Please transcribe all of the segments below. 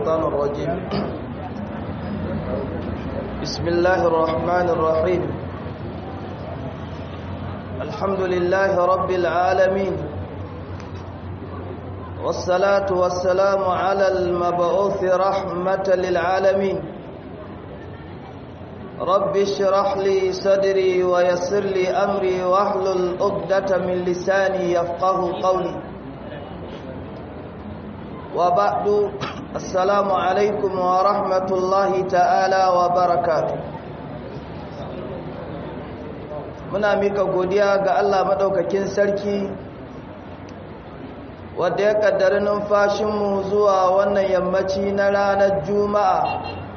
الشيطان الرجيم بسم الله الرحمن الرحيم الحمد لله رب العالمين والصلاة والسلام على المبعوث رحمة للعالمين رب اشرح لي صدري ويسر لي أمري واحلل عقدة من لساني يفقه قولي وبعد السلام عليكم ورحمة الله تعالى وبركاته muna mika godiya ga Allah madaukakin sarki wanda ya kaddara numfashinmu zuwa wannan yammaci na ranar juma'a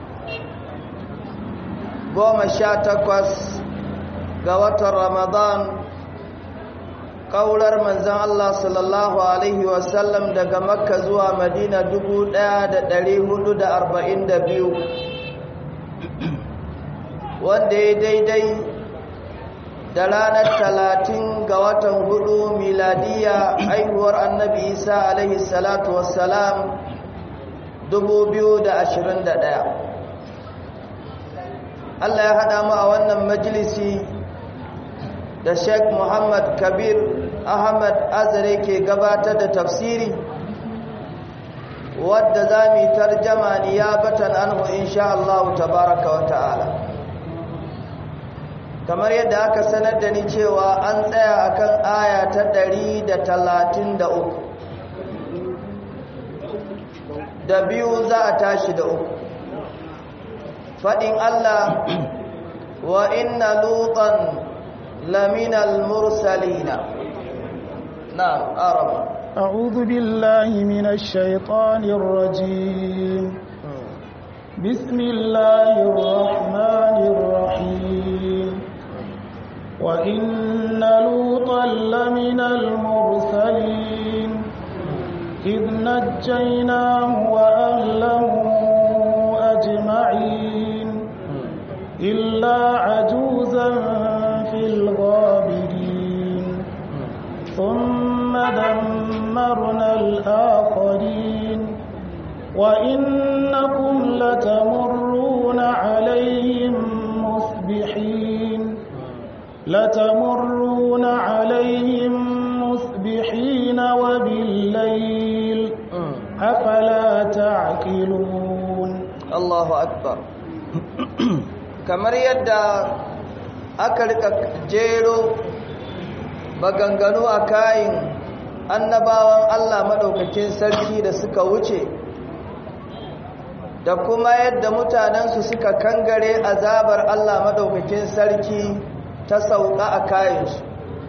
goma sha takwas ga watan ramadan kaular manzan Allah sallallahu Alaihi wasallam daga makka zuwa madina biyu, wanda ya daidai da ranar talatin ga watan hudu miladiya aihuwar annabi isa alaihi salatu wassalam ɗaya. Allah ya haɗa mu a wannan majalisi da Sheikh Muhammad Kabir Ahmad Azare ke gabatar da tafsiri wadda za mu yi tarjama niyabatan anhu insha Allah tabaraka wa ta'ala kamar yadda aka sanar da ni cewa an tsaya akan aya ta 133 da biyu za a tashi da uku faɗin Allah wa inna lutan لمن المرسلين نعم أرم أعوذ بالله من الشيطان الرجيم بسم الله الرحمن الرحيم وإن لوطا لمن المرسلين إذ نجيناه وأهله أجمعين إلا عجوزا في الغابرين ثم دمرنا الآخرين وإنكم لتمرون عليهم مصبحين لتمرون عليهم مصبحين وبالليل أفلا تعقلون الله أكبر kamar yadda aka rika jero maganganu a kayan annabawan Allah maɗaukakin sarki da suka wuce da kuma yadda mutanensu suka kangare azabar Allah maɗaukakin sarki ta sauka a kayansu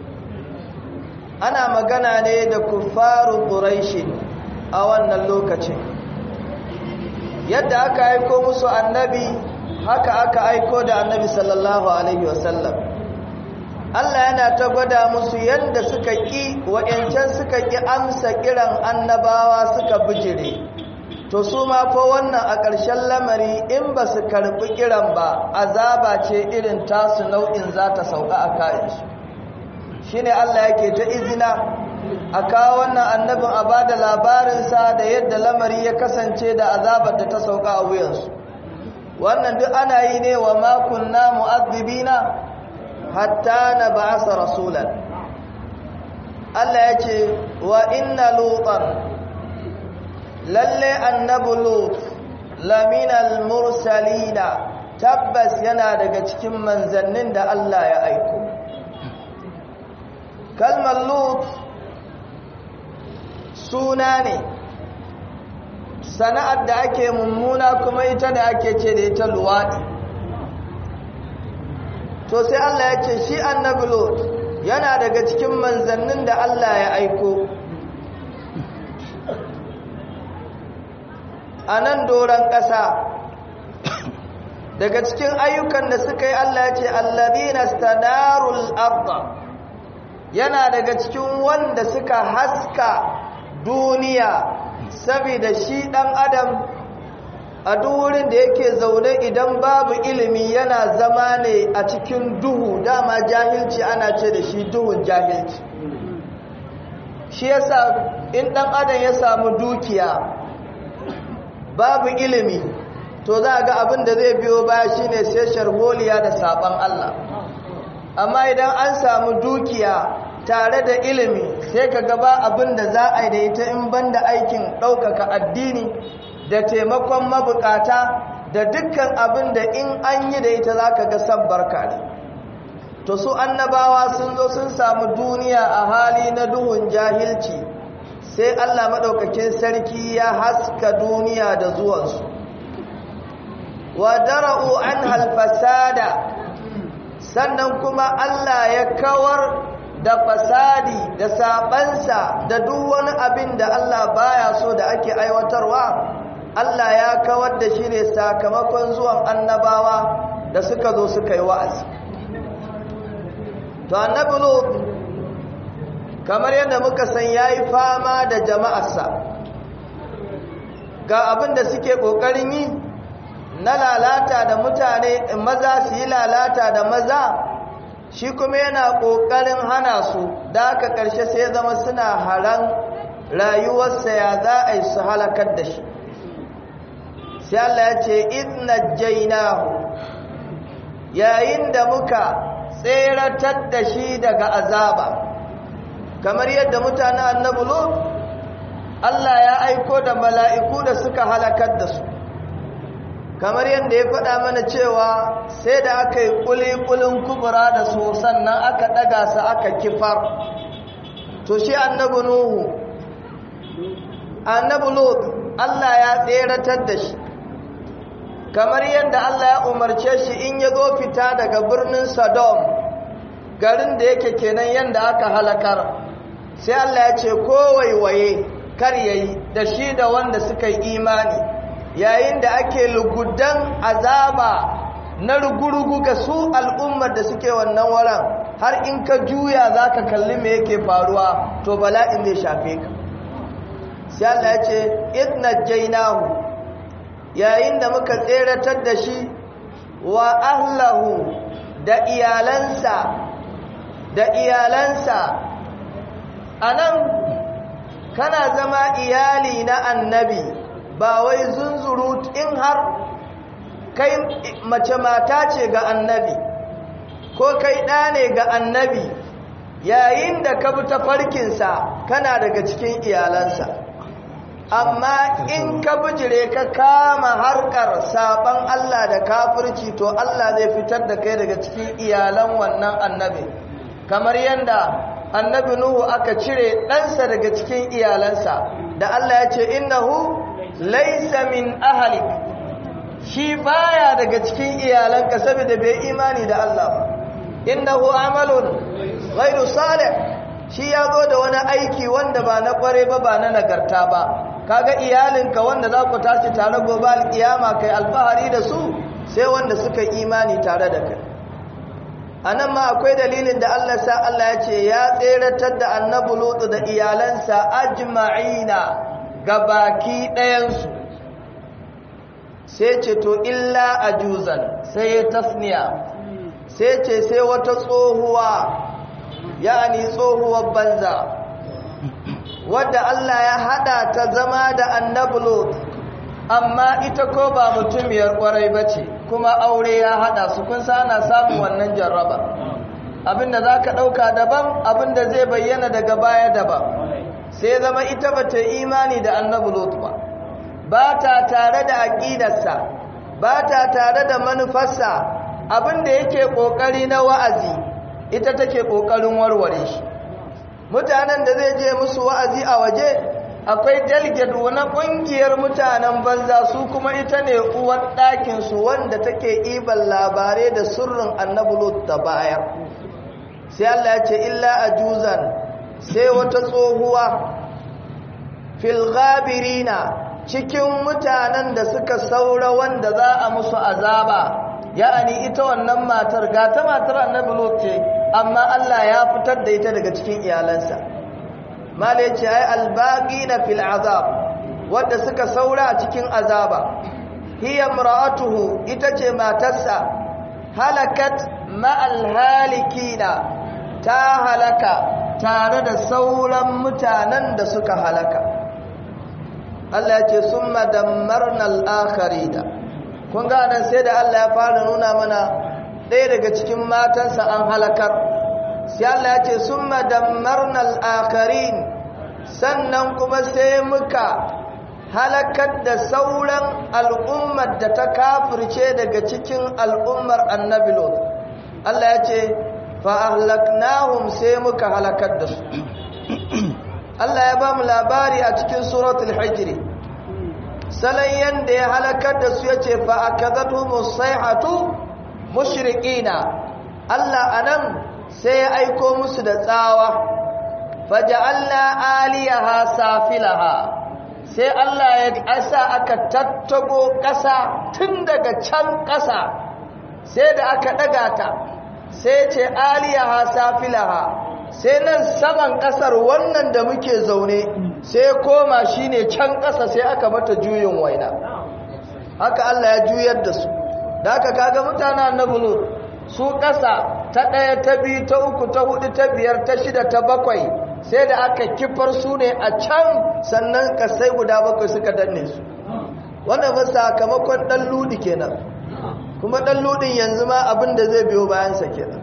ana magana ne da kufaru ƙuraishi a wannan lokacin yadda aka aiko musu annabi haka aka aiko da annabi sallallahu alaihi wasallam Allah yana ta gwada musu yadda suka ƙi wa'yancan suka ƙi amsa kiran annabawa suka bijire to su ma ko wannan a ƙarshen lamari in ba su karɓi kiran ba azaba ce irin tasu nau'in za ta sauka a kayansu shi ne Allah yake ta izina a kawo wannan annabin a ba da labarinsa da yadda lamari ya kasance da azabar da ta sauka a wuyansu wannan duk ana yi ne wa makunna mu'azzibina hatta na ba'asa rasulan Allah ya ce wa inna lutan lalle annabu lut laminal mursalina tabbas yana daga cikin manzannin da Allah ya aiko kalmar lut suna ne sana'ar da ake mummuna kuma ita da ake ce da ita luwaɗi to sai Allah ya ce shi annabi lot yana daga cikin manzannin da Allah ya aiko a nan doron ƙasa daga cikin ayyukan da suka yi Allah ya ce allazina stadarul arda yana daga cikin wanda suka haska duniya saboda shi ɗan adam a duk wurin da yake zaune idan babu ilimi yana zama ne a cikin duhu dama jahilci ana ce da shi duhun jahilci shi yasa in ɗan adam ya samu dukiya babu ilimi to za ga abin da zai biyo baya shine sai sharholiya da saban Allah amma idan an samu dukiya tare da ilimi sai ka gaba abin da za a yi da ita in banda aikin ɗaukaka addini da taimakon mabukata da dukkan abin da in an yi da ita za ka ga sabbarka ne to su annabawa sun zo sun samu duniya a hali na duhun jahilci sai allah maɗaukakin sarki ya haska duniya da zuwansu wa dara'u an halfasada sannan kuma allah ya kawar da fasadi da sabansa da duk wani abin da Allah baya so da ake aiwatarwa Allah ya kawar da shi ne sakamakon zuwan annabawa da suka zo suka yi wa'azi to annabi lut kamar yadda muka san yayi fama da jama'arsa ga abin da suke kokarin yi na lalata da mutane maza su yi lalata da maza shi kuma yana ƙoƙarin hana su da aka ƙarshe sai zama suna haran rayuwarsa ya za a yi su halakar da shi sai Allah ya ce idna jainahu yayin da muka tseratar da shi daga azaba kamar yadda mutanen annabi lut Allah ya aiko da mala'iku da suka halakar da su kamar yadda ya faɗa mana cewa sai da aka yi ƙuliƙulin kubura da su sannan aka ɗaga su aka kifar to shi annabi nuhu annabi lut Allah ya tseratar da shi kamar yadda Allah ya umarce shi in ya zo fita daga birnin Sodom garin da yake kenan yadda aka halakar sai Allah ya ce kowaiwaye kar yayi da shi da wanda suka yi imani yayin da ake lugudan azaba na rugurugu ga su al'ummar da suke wannan waran har in ka juya za ka kalli me yake faruwa to bala'in zai shafe ka sai Allah ya ce idna jainahu yayin da muka tseratar da shi wa ahlahu da iyalansa da iyalansa anan kana zama iyali na annabi ba wai zunzuru in har kai mace mata ce ga annabi ko kai ɗa ne ga annabi yayin da ka bi tafarkinsa kana daga cikin iyalansa amma in ka bijire ka kama harkar saban Allah da kafirci to Allah zai fitar da kai daga cikin iyalan wannan annabi kamar yadda annabi Nuhu aka cire ɗansa daga cikin iyalansa da Allah ya ce innahu laisa min ahalik shi baya daga cikin iyalanka saboda bai imani da Allah ba innahu amalun ghairu salih shi ya zo da wani aiki wanda ba na kware ba ba na nagarta ba kaga iyalinka wanda za ku tashi tare gobe alkiyama kai alfahari da su sai wanda suka imani tare da kai anan ma akwai dalilin da Allah sa Allah ya ce ya tseratar da annabi lutu da iyalansa ajma'ina ga baki ɗayansu sai ce to illa ajuzan sai ya tasniya sai ce sai wata tsohuwa yani tsohuwar banza wadda Allah ya hada ta zama da annabi Lut amma ita ko ba mutumiyar kwarai bace kuma aure ya hada su kun sana samun wannan jarraba abinda zaka dauka daban abinda zai bayyana daga baya daban sai zama ita bata imani da annabi Lut ba ba ta tare da aqidarsa ba ta tare da manufarsa abinda yake kokari na wa'azi ita take kokarin warware shi mutanen da zai je musu wa'azi a waje akwai delegate wani ƙungiyar mutanen banza su kuma ita ne uwar ɗakinsu wanda take iban labarai da sirrin annabulut da baya sai Allah ya ce illa a juzan sai wata tsohuwa filgabirina cikin mutanen da suka saura wanda za a musu azaba ya'ani ita wannan matar ga ta matar annabulut ce amma Allah ya fitar da ita daga cikin iyalansa mala yace ai albaqina fil azab wanda suka saura a cikin azaba hiya imra'atuhu ita ce matarsa halakat ma'al halikina ta halaka tare da sauran mutanen da suka halaka Allah ya ce summa dammarna al-akharina kun ga nan sai da Allah ya fara nuna mana ɗaya daga cikin matansa an halakar sai Allah ya ce summa dammarna al-akharin sannan kuma sai muka halakar da sauran al'ummar da ta kafirce daga cikin al'ummar annabi lot Allah ya ce fa'ahlaknahum sai muka halakar da su Allah ya ba mu labari a cikin suratul hijri salon yadda ya halakar da su ya ce fa'akazatu musaihatu mushrikina Allah anan sai ya aiko musu da tsawa faja'alna aliyaha safilaha sai Allah ya ƙasa aka tattago ƙasa tun daga can ƙasa sai da aka ɗaga ta sai ce aliyaha safilaha sai nan saman ƙasar wannan da muke zaune sai koma shine can ƙasa sai aka mata juyin waina haka Allah ya juyar da su da aka kaga mutanen na bulu su ƙasa ta ɗaya ta biyu ta uku ta hudu ta biyar ta shida ta bakwai sai da aka kifar su ne a can sannan kasai guda bakwai suka danne su wannan ba sakamakon ɗan ludi kenan kuma ɗan ludin yanzu ma abin da zai biyo bayansa kenan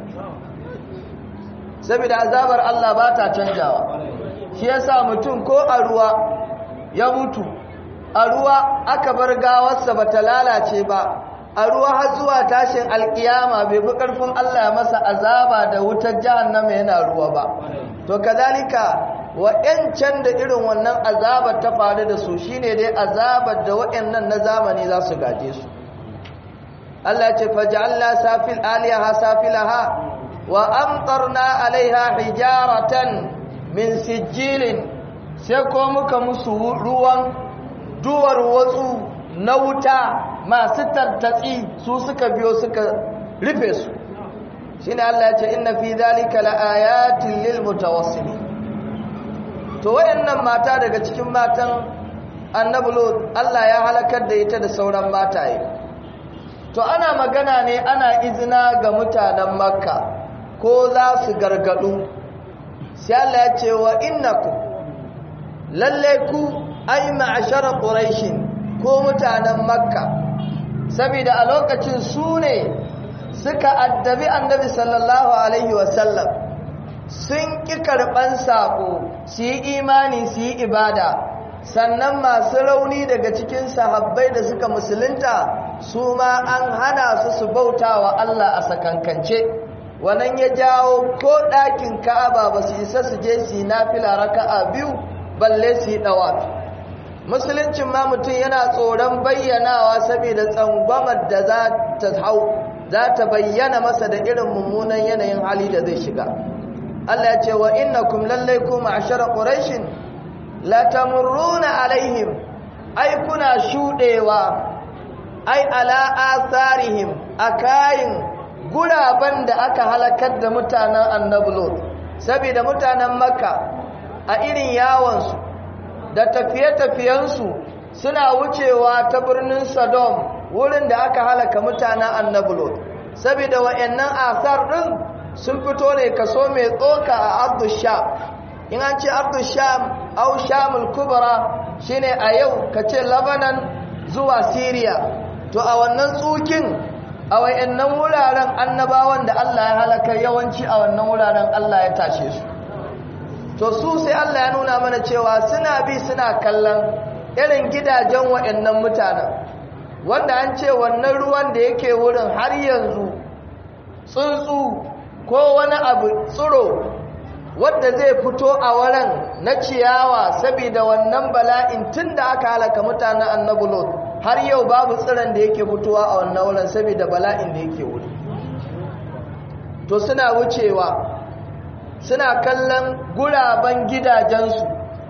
saboda azabar Allah ba ta canjawa shi yasa mutum ko a ruwa ya mutu a ruwa aka bar gawarsa ba ta lalace ba a ruwa har zuwa tashin alkiyama bai fi ƙarfin Allah ya masa azaba da wutar jahannama yana ruwa ba to kazalika wa'yancan da irin wannan azabar ta faru da su shine dai azabar da wa'yannan na zamani za su gaje su Allah ce faj'alna safil aliyaha safilaha wa amtarna alaiha hijaratan min sijilin sai ko muka musu ruwan duwar watsu na wuta masu tartatsi su suka biyo suka rufe su shine Allah ya ce inna fi dhalika laayatin lil mutawassimin to wayannan mata daga cikin matan annabi lut Allah ya halakar da ita da sauran mataye to ana magana ne ana izina ga mutanen makka ko za su gargadu sai Allah ya ce wa innakum lalle ku ay ma'ashara quraish ko mutanen makka saboda a lokacin su ne suka addabi annabi sallallahu alaihi wasallam sun ƙi karɓan saƙo su yi imani su yi ibada sannan masu rauni daga cikin sahabbai da suka musulunta su ma an hana su su bauta wa Allah a sakankance wannan ya jawo ko ɗakin ka'aba ba su isa su je su yi nafila raka'a biyu balle su yi ɗawafi musuluncin ma mutum yana tsoron bayyanawa saboda tsangwamar da za ta hau za ta bayyana masa da irin mummunan yanayin hali da zai shiga Allah ya ce wa innakum lallai ku ma'ashara quraishin la tamurruna alaihim ai kuna shudewa ai ala atharihim akayin guraban da aka halakar da mutanen annabi lot saboda mutanen makka a irin yawon su da tafiye-tafiyensu suna wucewa ta birnin sodom wurin da aka halaka mutanen annabulot saboda wa'annan asar din sun fito ne kaso mai tsoka a abdusham in an ce abdusham au shamul kubra shine a yau ka ce labanan zuwa syria to a wannan tsukin a wa'annan wuraren annabawan da allah ya halaka yawanci a wannan wuraren allah ya tashe su to su sai allah ya nuna mana cewa suna bi suna kallon irin gidajen wa'annan mutanen wanda an ce wannan ruwan da yake wurin har yanzu tsuntsu ko wani abu tsiro wadda zai fito a wurin na ciyawa saboda wannan bala'in tun da aka halaka mutanen annabi lot har yau babu tsiron da yake fitowa a wannan wurin saboda bala'in da yake wuri to suna wucewa suna kallon guraben gidajensu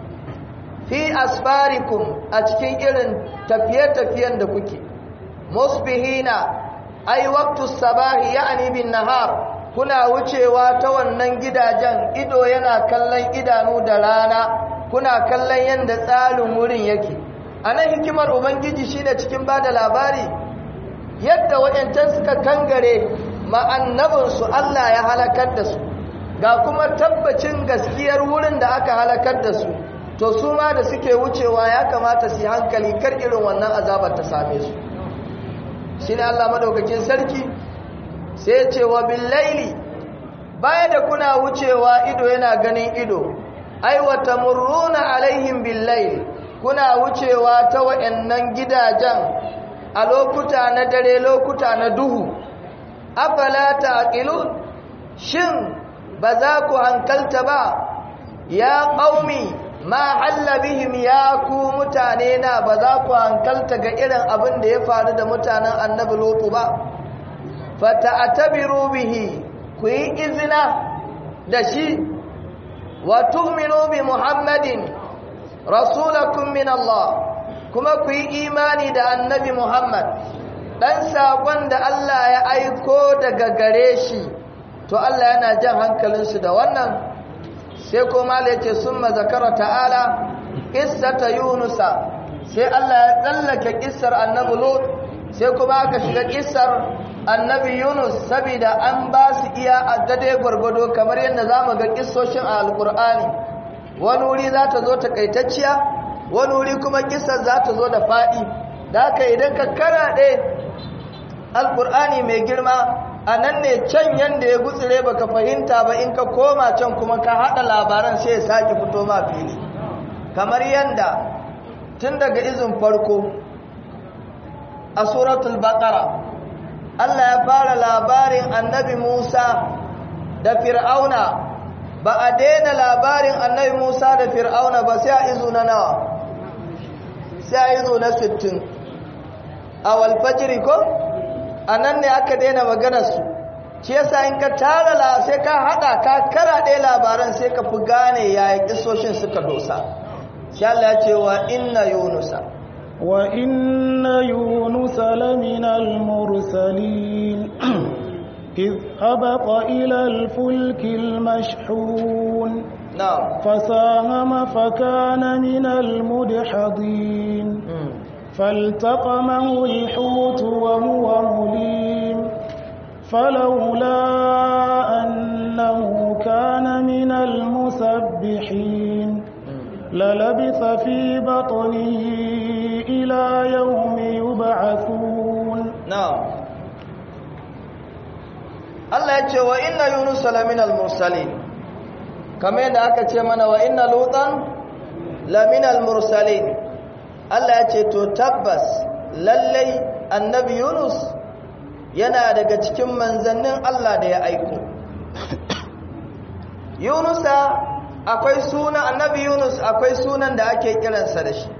fi asfarikum a cikin irin tafiye-tafiyen da kuke musbihina ai waqtus sabahi ya'ni bin nahar kuna wucewa ta wannan gidajen ido yana kallon idanu da rana kuna kallon yanda tsarin wurin yake anan hikimar ubangiji shine cikin bada labari yadda wayancan suka kangare ma'annabin su Allah ya halakar da su ga kuma tabbacin gaskiyar wurin da aka halakar da su to su ma da suke wucewa ya kamata su yi hankali kar irin wannan azabar ta same su shi ne Allah madaukakin sarki sai ce wa billaili baya da kuna wucewa ido yana ganin ido ai wa tamurruna alaihim billaili kuna wucewa ta wayannan gidajen a lokuta na dare lokuta na duhu afala taqilun shin ba za ku hankalta ba ya qaumi ma halla bihim ya ku mutane na ba za ku hankalta ga irin abin da ya faru da mutanen annabi lutu ba fata'tabiru bihi ku yi izina da shi wa tu'minu bi muhammadin rasulakum min Allah kuma ku yi imani da annabi muhammad dan sakon da Allah ya aiko daga gare shi to Allah yana jan hankalinsu da wannan sai kuma ya ce sun mazakara ta'ala ƙissata yunusa sai Allah ya tsallake ƙissar annabi lut sai kuma aka shiga ƙissar annabi yunus saboda an ba su iya addade gwargwado kamar yadda za mu ga ƙissoshin a alƙur'ani wani wuri za ta zo takaitacciya wani wuri kuma ƙissar za ta zo da faɗi da haka idan ka karaɗe alƙur'ani mai girma a nan ne can yadda ya gutsire baka fahimta ba in ka koma can kuma ka haɗa labaran sai ya sake fito ma fili kamar yadda tun daga izin farko a suratul baqara Allah ya fara labarin annabi Musa da fir'auna ba a daina labarin annabi Musa da fir'auna ba sai a izu na nawa sai a izu na 60 a walfajiri ko a nan ne aka daina maganarsu shi yasa in ka tara la sai ka hada ka karaɗe labaran sai ka fi gane yaya kisoshin suka dosa shi Allah ya ce wa inna yunusa wa inna yunusa lamina al-mursalin إذ هبط إلى الفلك المشحون na'am فساهم فكان من المدحضين فالتقمه الحوت وهو مليم فلولا أنه كان من المسبحين للبث في بطنه إلى يوم يبعثون na'am Allah ya ce wa inna yunus laminal mursalin kamar yadda aka ce mana wa inna lutan laminal mursalin Allah ya ce to tabbas lallai annabi yunus yana daga cikin manzannin Allah da ya aiko yunusa akwai suna annabi yunus akwai sunan da ake kiransa da shi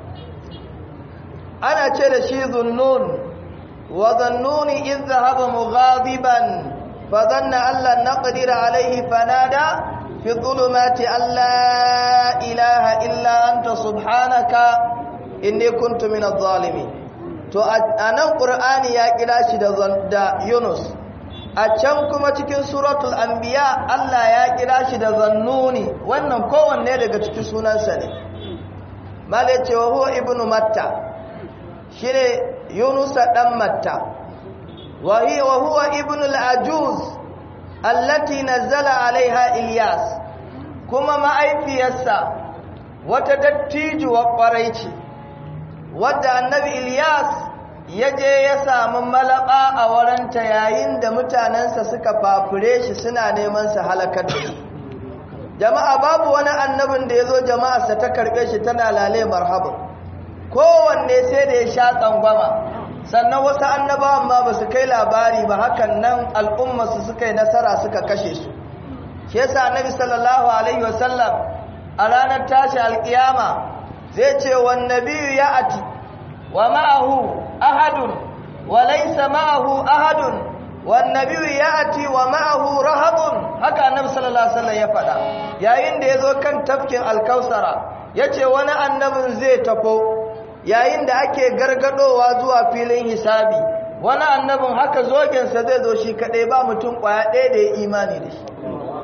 ana ce da shi zunnun wa zannuni in zahaba mughadiban fa dhanna alla naqdir alayhi fanada fi dhulumati alla ilaha illa anta subhanaka inni kuntu minadh zalimin to anan qur'ani ya kira shi da da yunus a can kuma cikin suratul anbiya Allah ya kira shi da zannuni wannan kowanne daga cikin sunansa ne malai ce wa huwa ibnu matta shine yunusa dan matta wa hiya wa huwa ibnu al-ajuz allati nazzala alaiha ilyas kuma ma'aifiyarsa wata dattijuwa kwarai ce wadda annabi ilyas ya je ya samu malaba a waranta yayin da mutanensa suka fafure shi suna neman su halakar da shi jama'a babu wani annabin da ya zo jama'arsa ta karɓe shi tana lale marhaban kowanne sai da ya sha tsangwama sannan wasu annabawan ma ba su kai labari ba hakan nan al'ummarsu suka yi nasara suka kashe su shi yasa annabi sallallahu alaihi wasallam a ranar tashi alkiyama zai ce wan nabiyyu ya'ati wa ma'ahu ahadun wa laysa ma'ahu ahadun wan nabiyyu ya'ati wa ma'ahu rahabun haka annabi sallallahu alaihi wasallam ya faɗa yayin da yazo kan tafkin alkausara yace wani annabin zai tafo yayin da ake gargadowa zuwa filin hisabi wani annabin haka zogensa zai zo shi kadai ba mutum kwaya ɗaya da ya imani da shi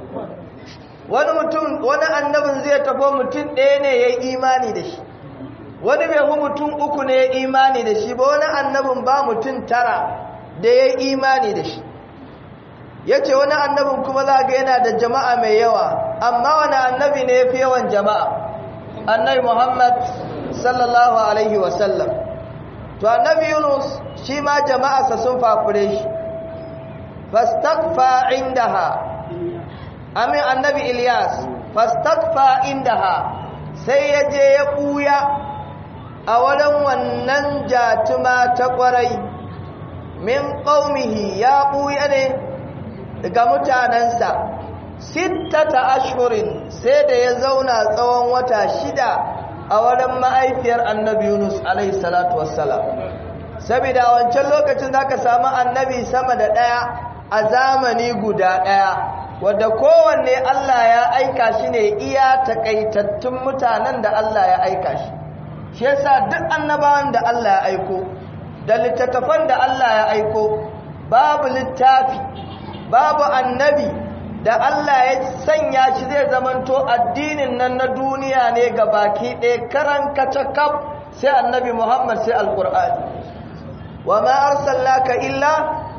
wani mutum wani annabin zai tafo mutum ɗaya ne ya yi imani da shi wani bai hu mutum uku ne ya imani da shi ba wani annabin ba mutum tara da ya yi imani da shi ya ce wani annabin kuma za ga yana da jama'a mai yawa amma wani annabi ne ya fi yawan jama'a annabi Muhammad sallallahu alaihi wasallam to annabi Yunus shi ma jama'arsa sun fafure shi fastaqfa indaha amin annabi Ilyas fastaqfa indaha sai ya je ya buya a wurin wannan jatuma ta kwarai min qaumihi ya buya ne daga mutanansa sittata ashhurin sai da ya zauna tsawon wata shida a wurin ma'aifiyar annabi Yunus alaihi salatu wassalam saboda wancan lokacin zaka samu annabi sama da daya a zamani guda daya wadda kowanne Allah ya aika shi ne iya takaitattun mutanen da Allah ya aika shi shi yasa duk annabawan da Allah ya aiko da littattafan da Allah ya aiko babu littafi babu annabi da Allah ya sanya shi zai zamanto addinin nan na duniya ne ga baki ɗaya karan kacakaf sai annabi Muhammad sai alƙur'ani wa ma arsalnaka illa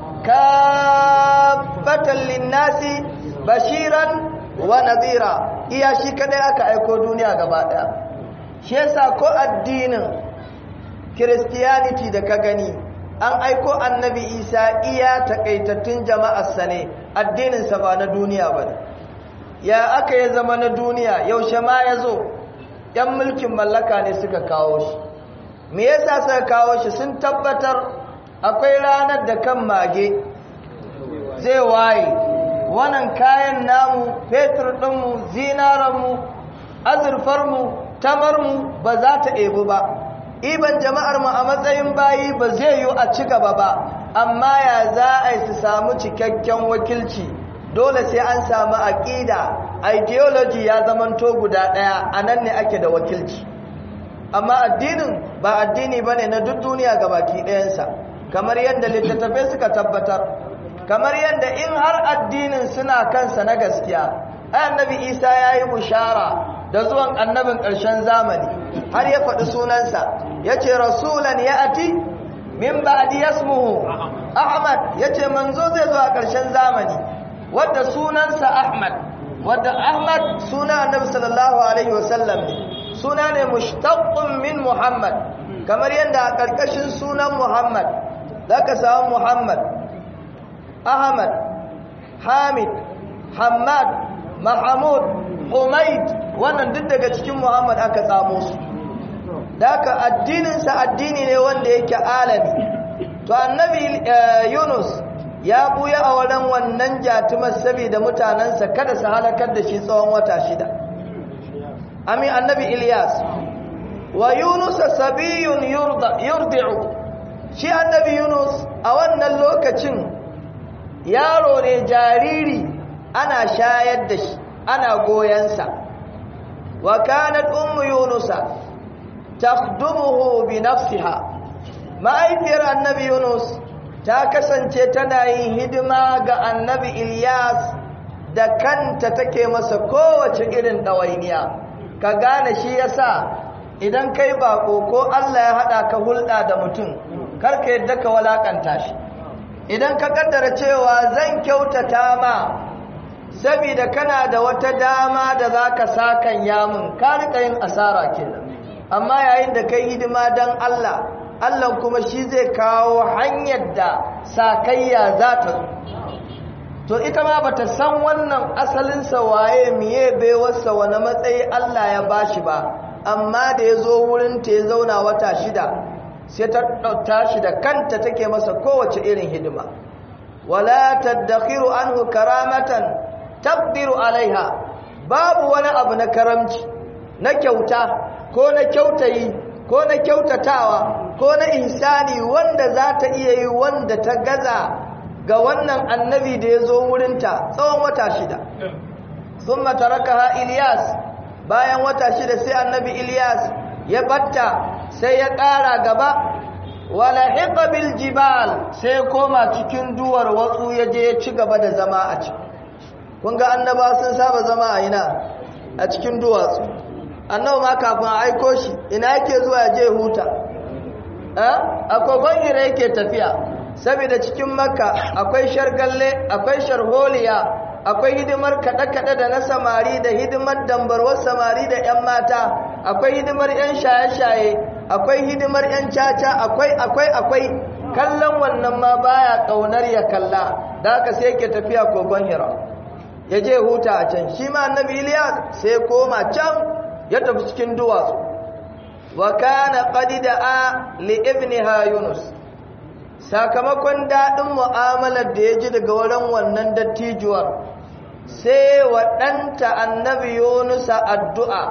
kaffatan linnasi bashiran wa nadhira iya shi kadai aka aiko duniya gaba ɗaya shi yasa ko addinin Christianity da ka gani an aiko annabi isa iya takaitattun jama'arsa ne addininsa ba na duniya ba ya aka ya zama na duniya yaushe ma ya zo ‘yan mulkin mallaka ne suka kawo shi me yasa suka kawo shi sun tabbatar akwai ranar da kan mage zai waye wannan kayan namu fetur ɗinmu zinaranmu azurfarmu tamarmu ba za ta ebu ba iban jama'ar mu a matsayin bayi ba zai yi a ci gaba ba amma ya za a yi su samu cikakken wakilci dole sai an samu aƙida ideology ya zamanto guda ɗaya a nan ne ake da wakilci amma addinin ba addini ba ne na duk duniya ga baki ɗayansa kamar yadda littattafai suka tabbatar kamar yadda in har addinin suna kansa na gaskiya ai annabi isa ya yi bushara da zuwan annabin ƙarshen zamani har ya faɗi sunansa ya ce rasulan ya ati min ba'di yasmuhu ahmad ya ce manzo zai zo a ƙarshen zamani wadda sunansa ahmad wadda ahmad suna annabi sallallahu alaihi wasallam ne suna ne mushtaqqun min muhammad kamar yadda a ƙarƙashin sunan muhammad zaka samu muhammad ahmad hamid hamad mahamud humaid wannan duk daga cikin muhammad aka tsamo su daga addininsa addini ne wanda yake alami to annabi yunus ya buya a wurin wannan jatumar saboda mutanensa kada su halakar da shi tsawon wata shida ami annabi ilyas wa yunus sabiyun yurdi'u shi annabi yunus a wannan lokacin yaro ne jariri ana shayar da shi ana goyensa wa kanat ummu yunusa takhdumuhu bi nafsiha ma'aifiyar annabi yunus ta kasance tana yin hidima ga annabi ilyas da kanta take masa kowace irin ɗawainiya ka gane shi yasa idan kai bako ko allah ya haɗa ka hulɗa da mutum karka yadda ka walakanta shi idan ka kaddara cewa zan kyautata ma saboda kana da wata dama da za ka sakan yamun ka riƙa yin asara kenan amma yayin da kai hidima don Allah Allah kuma shi zai kawo hanyar da sakayya za ta zo to ita ma bata san wannan asalinsa waye miye baiwarsa wani matsayi Allah ya bashi ba amma da ya zo wurin ta ya zauna wata shida sai ta tashi da kanta take masa kowace irin hidima wala tadakhiru anhu karamatan tabdiru alaiha babu wani abu na karamci na kyauta ko na kyautayi ko na kyautatawa ko na insani wanda za ta iya yi wanda ta gaza ga wannan annabi da ya zo wurinta tsawon wata shida sun mataraka ha iliyas bayan wata shida sai annabi iliyas ya batta sai ya ƙara gaba wala bil jibal sai koma cikin duwar watsu ya je ya ci gaba da zama a ciki kun ga annaba sun saba zama a ina a cikin duwatsu annabi ma kafin a aiko shi ina yake zuwa je huta a kogon hira yake tafiya saboda cikin makka akwai shargalle akwai sharholiya akwai hidimar kaɗe-kaɗe da na samari da hidimar dambarwar samari da 'yan mata akwai hidimar 'yan shaye-shaye akwai hidimar 'yan caca akwai akwai akwai kallon wannan ma baya kaunar ya kalla da haka sai yake tafiya kogon hira ya je huta a can shi ma annabi Iliya sai koma can ya tafi cikin duwatsu wa kana qad da'a li ibniha Yunus sakamakon dadin mu'amalar da ya ji daga wurin wannan dattijuwar sai wa ɗanta annabi Yunus addu'a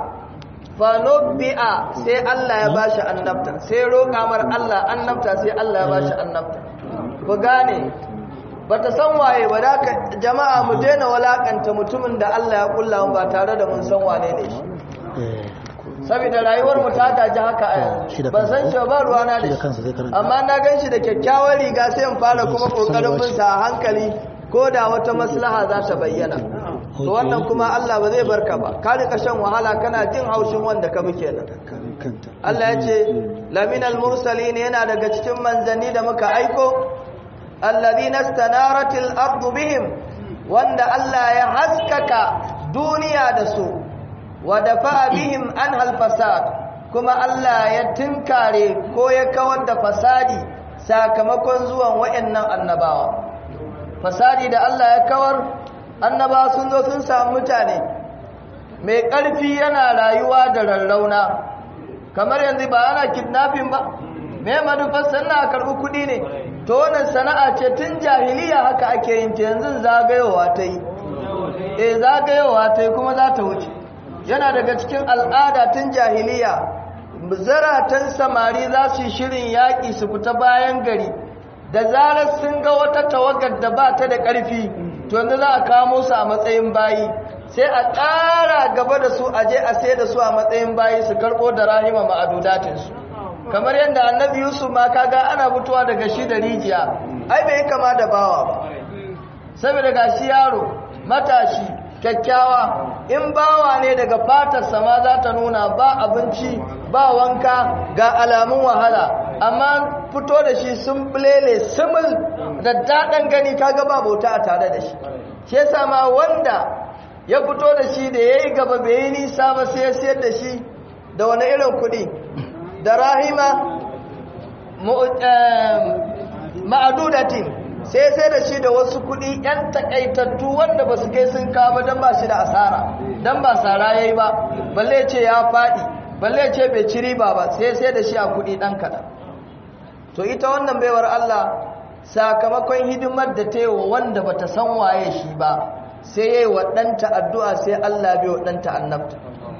fanubbi'a sai Allah ya bashi annabta sai roƙa mar Allah annabta sai Allah ya bashi annabta ku gane bata san waye ba da jama'a mu daina walakanta mutumin da Allah ya kulla mu ba tare da mun san wane ne shi saboda rayuwar mu ta gaji haka a yanzu ban san shi ba ruwana da shi amma na gan shi da kyakkyawar riga sai in fara kuma kokarin bin sa a hankali ko da wata maslaha za ta bayyana to wannan kuma Allah ba zai barka ba ka rika shan wahala kana jin haushin wanda ka bi kenan Allah ya ce laminal mursalin yana daga cikin manzanni da muka aiko alladhina istanaratil ardu bihim wanda Allah ya haskaka duniya da su wa dafa bihim an fasad kuma Allah ya tinkare ko ya kawar da fasadi sakamakon zuwan wayannan annabawa fasadi da Allah ya kawar annabawa sun zo sun samu mutane mai ƙarfi yana rayuwa da rarrauna kamar yanzu ba ana kidnapping ba me manufar sannan a karɓi kuɗi ne to wannan sana'a ce tun jahiliya haka ake yin ta yanzu zagayowa ta yi eh zagayowa ta yi kuma za ta wuce yana daga cikin al'ada tun jahiliya zaratan samari za su yi shirin yaƙi su fita bayan gari da zarar sun ga wata tawagar da ba ta da ƙarfi to yanzu za a kamo su a matsayin bayi sai a ƙara gaba da su aje a sai da su a matsayin bayi su karɓo da rahima ma'adudatinsu kamar yadda annabi yusuf ma kaga ana fitowa daga shi da rijiya ai bai kama da bawa ba saboda ga shi yaro matashi kyakkyawa in bawa ne daga fatarsa ma za ta nuna ba abinci ba wanka ga alamun wahala amma fito da shi sun bulele simul da daɗin gani kaga ba bauta a tare da shi shi yasa ma wanda ya fito da shi da ya yi gaba bai yi nisa ba sai ya siyar da shi da wani irin kuɗi da rahima ma'adudatin sai sai da shi da wasu kuɗi 'yan takaitattu wanda ba su kai sun kama don ba shi da asara don ba sara ya yi ba balle ce ya faɗi balle ce bai ci riba ba sai sai da shi a kuɗi ɗan kaɗan to ita wannan baiwar Allah sakamakon hidimar da ta yi wa wanda ba ta san waye shi ba sai ya yi wa ɗanta addu'a sai Allah bai wa ɗanta annabta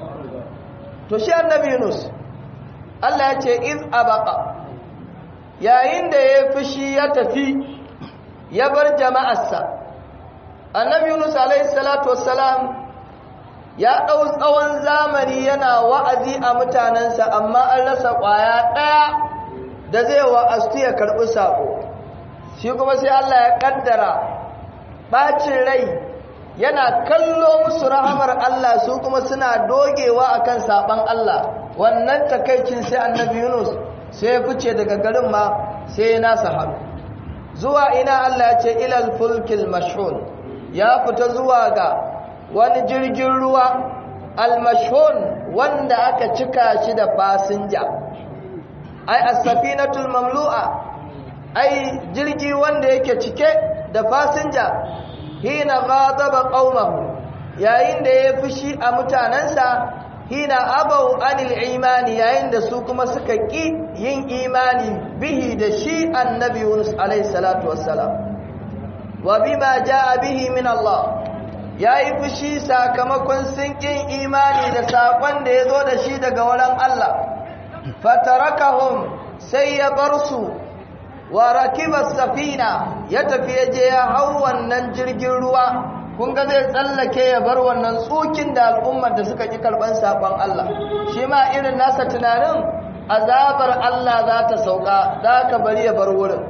to shi annabi Yunus Allah ya ce iz abaka yayin da ya fushi ya tafi ya bar jama'arsa annabi Yunus alaihi salatu wassalam ya ɗau tsawon zamani yana wa'azi a mutanensa amma an rasa ƙwaya ɗaya da zai wa'astu ya karɓi saƙo shi kuma sai Allah ya ƙaddara ɓacin rai yana kallo musu rahamar Allah su kuma suna dogewa akan saɓan Allah wannan takaicin sai annabi Yunus sai ya fice daga garin ma sai ya nasa hannu zuwa ina Allah ya ce ilal fulkil mashhun ya fita zuwa ga wani jirgin ruwa al-mashhun wanda aka cika shi da fasinja ai as-safinatul mamlu'a ai jirgi wanda yake cike da fasinja hina ghadaba qaumahu yayin da ya fushi a mutanansa hina abau anil imani yayin da su kuma suka ki yin imani bihi da shi annabi Yunus alayhi salatu wassalam wa bima jaa bihi min Allah yayi fushi sakamakon sun kin imani da sakon da yazo da shi daga wurin Allah fatarakahum sai ya bar su wa rakiba safina ya tafi yaje ya hau wannan jirgin ruwa kun ga zai tsallake ya bar wannan tsukin da al'ummar da suka ki karban sakon Allah shi ma irin nasa tunanin azabar Allah za ta sauka za ka bari ya bar wurin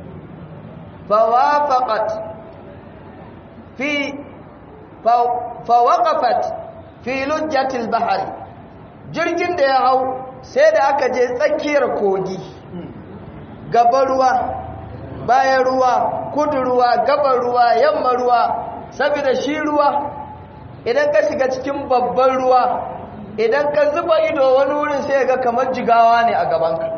fawafaqat fi fawaqafat fi lujjatil bahri jirgin da ya hau sai da aka je tsakiyar kogi gaban ruwa bayan ruwa kudu ruwa gaban ruwa yamma ruwa saboda shi ruwa idan ka shiga cikin babban ruwa idan ka zuba ido wani wurin sai ga kamar jigawa ne a gabanka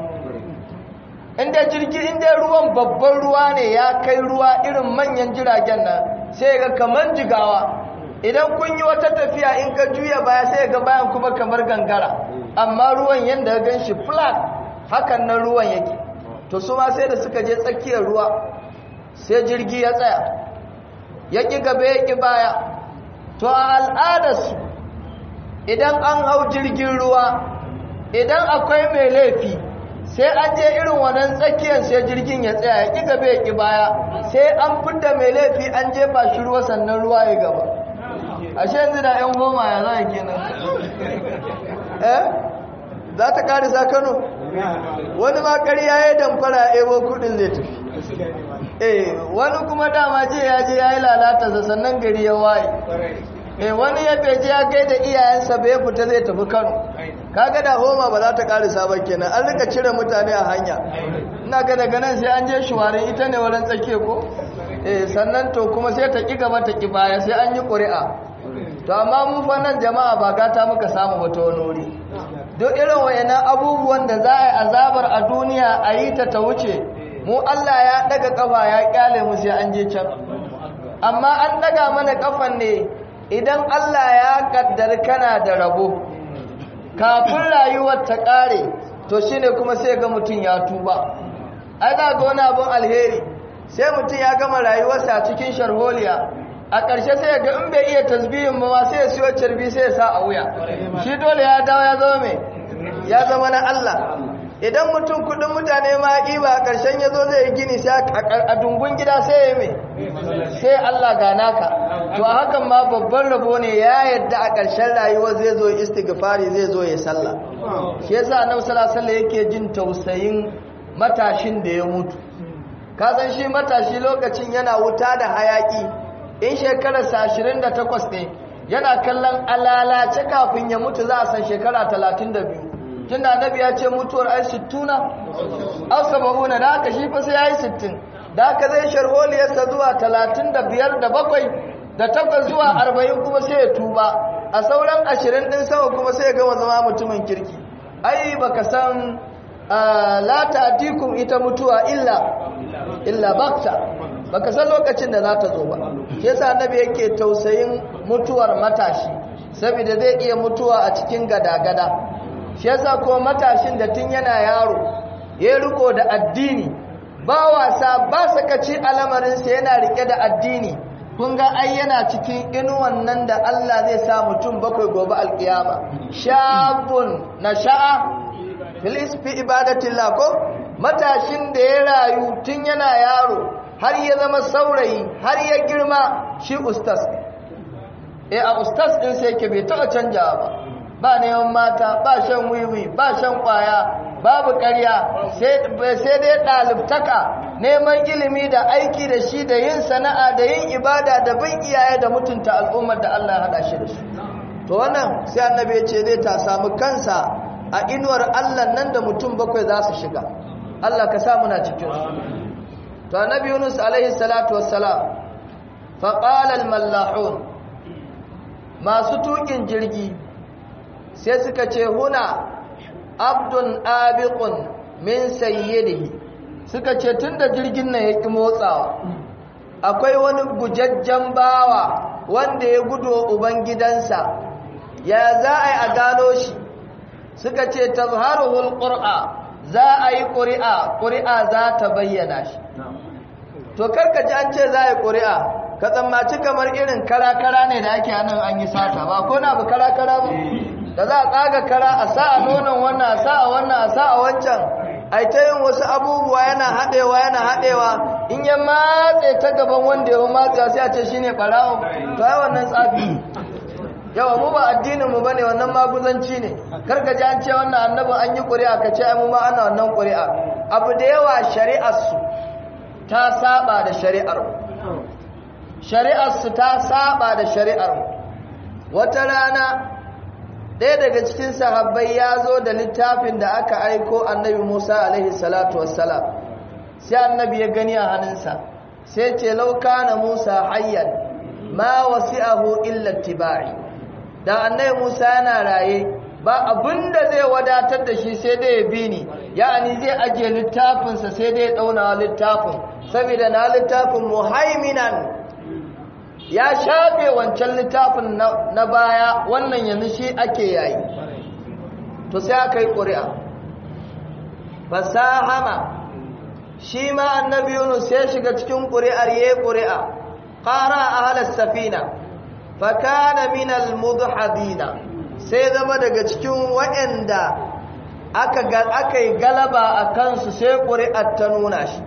inda jirgi inda ruwan babban ruwa ne ya kai ruwa irin manyan jiragen nan sai ga kamar jigawa idan kun yi wata tafiya in ka juya baya sai ga bayan kuma kamar gangara amma ruwan yadda ya gan shi flat hakan nan ruwan yake to su ma sai da suka je tsakiyar ruwa sai jirgi ya tsaya ya ƙi gaba ya ƙi baya to a al'adarsu idan an hau jirgin ruwa idan akwai mai laifi sai an je irin wannan tsakiyar sai jirgin ya tsaya ya ƙi gaba ya ƙi baya sai an fidda mai laifi an jefa shi ruwa sannan ruwa ya gaba ashe yanzu da 'yan goma ya za a kenan eh za ta karisa kano wani ma ƙarya ya damfara ebo kudin zai tafi eh wani kuma dama ce ya je ya yi lalata sannan gari ya waye eh wani ya beje ya kai da iyayensa bai fita zai tafi kano kaga da homa ba za ta karisa ba kenan an rika cire mutane a hanya ina ga daga nan sai an je shuwarin ita ne wurin tsake ko eh sannan to kuma sai ta ki gaba ta ki baya sai an yi ƙuri'a to amma mu fa nan jama'a ba gata muka samu wata wani wuri duk irin wayannan abubuwan da za a yi azabar a duniya a yi ta ta wuce mu Allah ya daga kafa ya kyale mu sai an je can amma an daga mana kafan ne idan Allah ya kaddar kana da rabo kafin rayuwar ta kare to shine kuma sai ga mutum ya tuba ai za ga wani abun alheri sai mutum ya gama rayuwarsa cikin sharholiya a ƙarshe sai ga in bai iya tasbihin ba sai ya siyo carbi sai ya sa a wuya shi dole ya dawo ya zama mai ya zama na Allah idan mutum kudin mutane ma ba a ƙarshen ya zo zai gini sai a dungun gida sai ya mai sai Allah gana ka to a hakan ma babban rabo ne ya yadda a ƙarshen rayuwa zai zo istighfari zai zo ya sallah shi yasa annabi sallallahu alaihi yake jin tausayin matashin da ya mutu ka san shi matashi lokacin yana wuta da hayaki in shekararsa 28 ne yana kallon alalace kafin ya mutu za a san shekara 32 tun da annabi ya ce mutuwar ai 60 au 70 da haka shi fa sai ya yi 60 da haka zai sharholiyarsa zuwa 35 da 7 da 8 zuwa 40 kuma sai ya tuba a sauran 20 din sama kuma sai ya gama zama mutumin kirki ai baka san la ta'tikum ita mutuwa illa illa bakta baka san lokacin da za ta zo ba shi yasa annabi yake tausayin mutuwar matashi saboda zai iya mutuwa a cikin gada-gada shi yasa ko matashin da tun yana yaro ya riko da addini ba wasa ba sakaci alamarinsa yana rike da addini kun ga ai yana cikin inuwan nan da Allah zai sa mutum bakwai gobe alkiyama shabun nasha'a filis fi ibadatillah ko matashin da ya rayu tun yana yaro har ya zama saurayi har ya girma shi ustas eh a ustas din sai yake bai taɓa canja ba ba neman mata ba shan wiwi ba shan kwaya babu ƙarya sai dai ɗalibtaka neman ilimi da aiki da shi da yin sana'a da yin ibada da bin iyaye da mutunta al'ummar da Allah ya haɗa shi da su to wannan sai annabi ya ce zai ta samu kansa a inuwar Allah nan da mutum bakwai za su shiga Allah ka sa muna cikin su to annabi Yunus alaihi salatu wassalam fa qala al mallahun masu tukin jirgi sai suka ce huna abdun abiqun min sayyidihi suka ce tunda jirgin nan ya ki motsawa akwai wani gujajjen bawa wanda ya gudo ubangidansa ya za a yi a gano shi suka ce tazharuhul qur'a za a yi ƙuri'a ƙuri'a za ta bayyana shi to karka ji an ce za a yi ƙuri'a ka tsammaci kamar irin kara-kara ne da ake nan an yi sata ba ko na bu kara-kara ba da za a tsaga kara a sa a nonon wannan a sa a wannan a sa a wancan ai ta yin wasu abubuwa yana haɗewa yana haɗewa in ya matse ta gaban wanda ya matse sai a ce shine ɓarawo to ai wannan tsafi yawa mu ba addinin mu bane wannan maguzanci ne karka ji an ce wannan annabin an yi ƙuri'a ka ce ai mu ma ana wannan ƙuri'a abu da yawa shari'ar su ta saba da shari'ar mu shari'ar su ta saba da shari'ar mu wata rana ɗaya daga cikin sahabbai ya zo da littafin da aka aiko annabi Musa alaihi salatu wassalam sai annabi ya gani a hannunsa sai ce lauka na Musa hayyan ma wasi'ahu illa tibai da annabi Musa yana raye ba abinda zai wadatar da shi sai dai ya bi ni ya'ani zai ajiye littafinsa sai dai ya dauna littafin saboda na littafin muhaiminan ya shafe wancan littafin na baya wannan yanzu shi ake yayi to sai aka yi ƙuri'a fasahama shi ma annabi yunus ya shiga cikin ƙuri'ar ya ƙuri'a ƙara a halar safina fakana minal mudhadina sai zama daga cikin waɗanda aka yi galaba a kansu sai ƙuri'ar ta nuna shi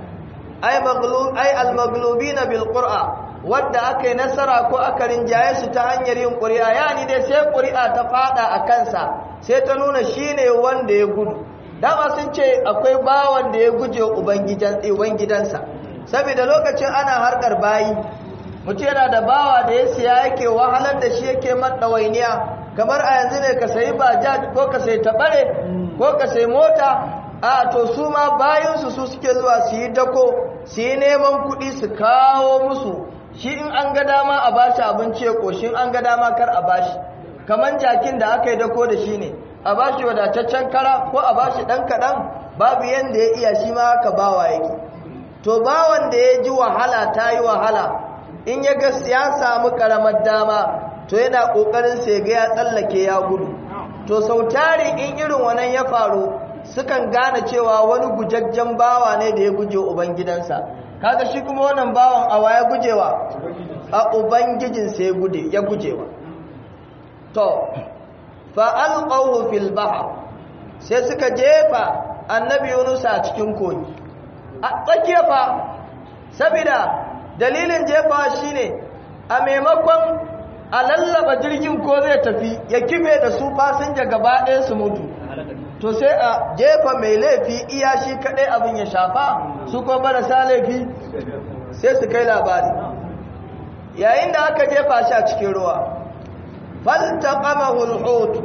ai al-maglubi na bilƙura wadda aka yi nasara ko aka rinjaye su ta hanyar yin ƙuri'a yani dai sai ƙuri'a ta fada a kansa sai ta nuna shi ne wanda ya gudu dama sun ce akwai bawan da ya guje ubangidansa saboda lokacin ana harkar bayi mutum yana da bawa da ya siya yake wahalar da shi yake maɗawainiya kamar a yanzu ne ka sayi bajaj ko ka sayi taɓare ko ka sayi mota a to su ma bayansu su suke zuwa su yi dako su yi neman kuɗi su kawo musu shi in an ga dama a bashi abinci ya ƙoshin an ga dama kar a bashi kamar jakin da aka yi dako da shi ne a bashi wadataccen kara ko a bashi ɗan kaɗan babu yadda ya iya shi ma haka bawa yake to bawan da ya ji wahala ta yi wahala in ya ga ya samu ƙaramar dama to yana ƙoƙarin sai ga ya tsallake ya gudu to sau tari in irin wannan ya faru sukan gane cewa wani gujajjen bawa ne da ya guje ubangidansa kaga shi kuma wannan bawan awa ya gujewa a ubangijinsa ya gude ya gujewa to fa alqahu fil bahr sai suka jefa annabi Yunus a cikin kogi a tsakiya fa saboda dalilin jefa shine a maimakon a lallaba jirgin ko zai tafi ya kife da su fasinja gaba ɗaya su mutu to sai a jefa mai laifi iya shi kaɗai abin ya shafa su ko marasa laifi sai su kai labari yayin da aka jefa shi a cikin ruwa faltaqamahu al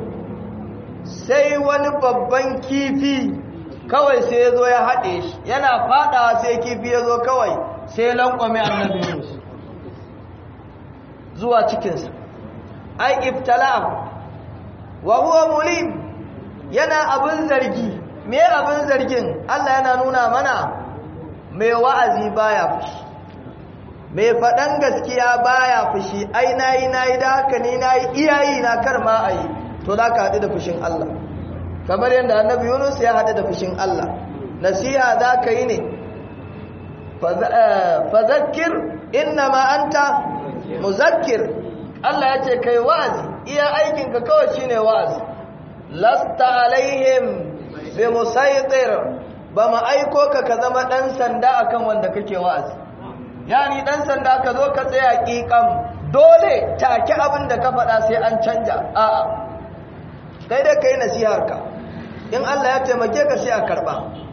sai wani babban kifi kawai sai ya zo ya haɗe shi yana faɗawa sai kifi ya zo kawai sai lankwame annabi Yunus zuwa cikinsa ai iftala wa huwa mulim yana abin zargi me abin zargin Allah yana nuna mana mai wa'azi baya fushi mai faɗan gaskiya baya fushi ai nayi nayi da haka ni nayi iyayi na kar ma ayi to za ka haɗu da fushin Allah kamar yadda annabi Yunus ya haɗu da fushin Allah nasiha za ka yi ne fazakir innama anta muzakkir Allah ya ce kai wa'azi iya aikinka kawai shine wa'azi lasta alaihim bi musaytir ba ma aiko ka ka zama dan sanda akan wanda kake wa'azi yani dan sanda ka zo ka tsaya kikan dole take abin da ka faɗa sai an canja a'a kai dai kai nasihar ka in Allah ya taimake ka sai a karba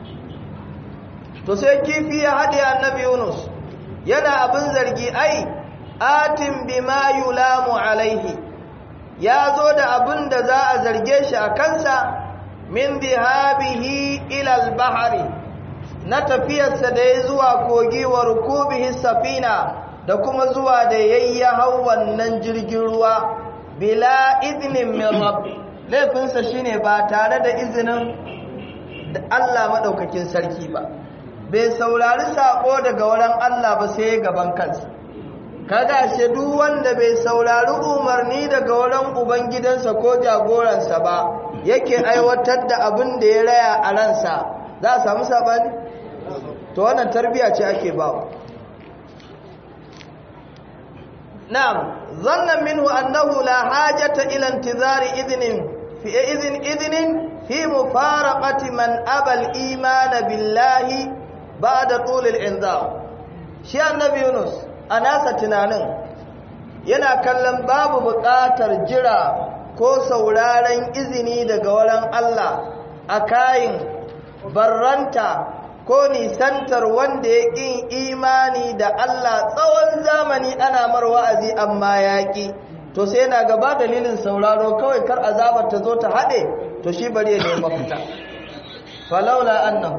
to sai kifi ya hade annabi Yunus yana abin zargi ai atin bima yulamu alaihi ya zo da abin da za a zarge shi a kansa min bihabihi ilal bahari na tafiyarsa da ya zuwa kogi wa rukubihi safina da kuma zuwa da yayya hau wannan jirgin ruwa bila izinin min rabbi laifinsa shine ba tare da izinin da Allah madaukakin sarki ba bai saurari sako daga wurin Allah ba sai gaban kansa kada shi duk wanda bai saurari umarni daga wurin ubangidansa ko jagoransa ba yake aiwatar da abin da ya raya a ransa za a samu sabani to wannan tarbiya ce ake ba na'am zannan minhu annahu la hajata ila intizari idnin fi idnin idnin fi mufaraqati man abal iman billahi ba'da tul al-inzar shi annabi Yunus a nasa tunanin yana kallon babu buƙatar jira ko sauraren izini daga wurin Allah a kayin barranta ko nisantar wanda ya ƙin imani da Allah tsawon zamani ana mar wa'azi amma yaƙi to sai yana gaba dalilin sauraro kawai kar azabar ta zo ta haɗe to shi bari ya nemi mafita falaula annahu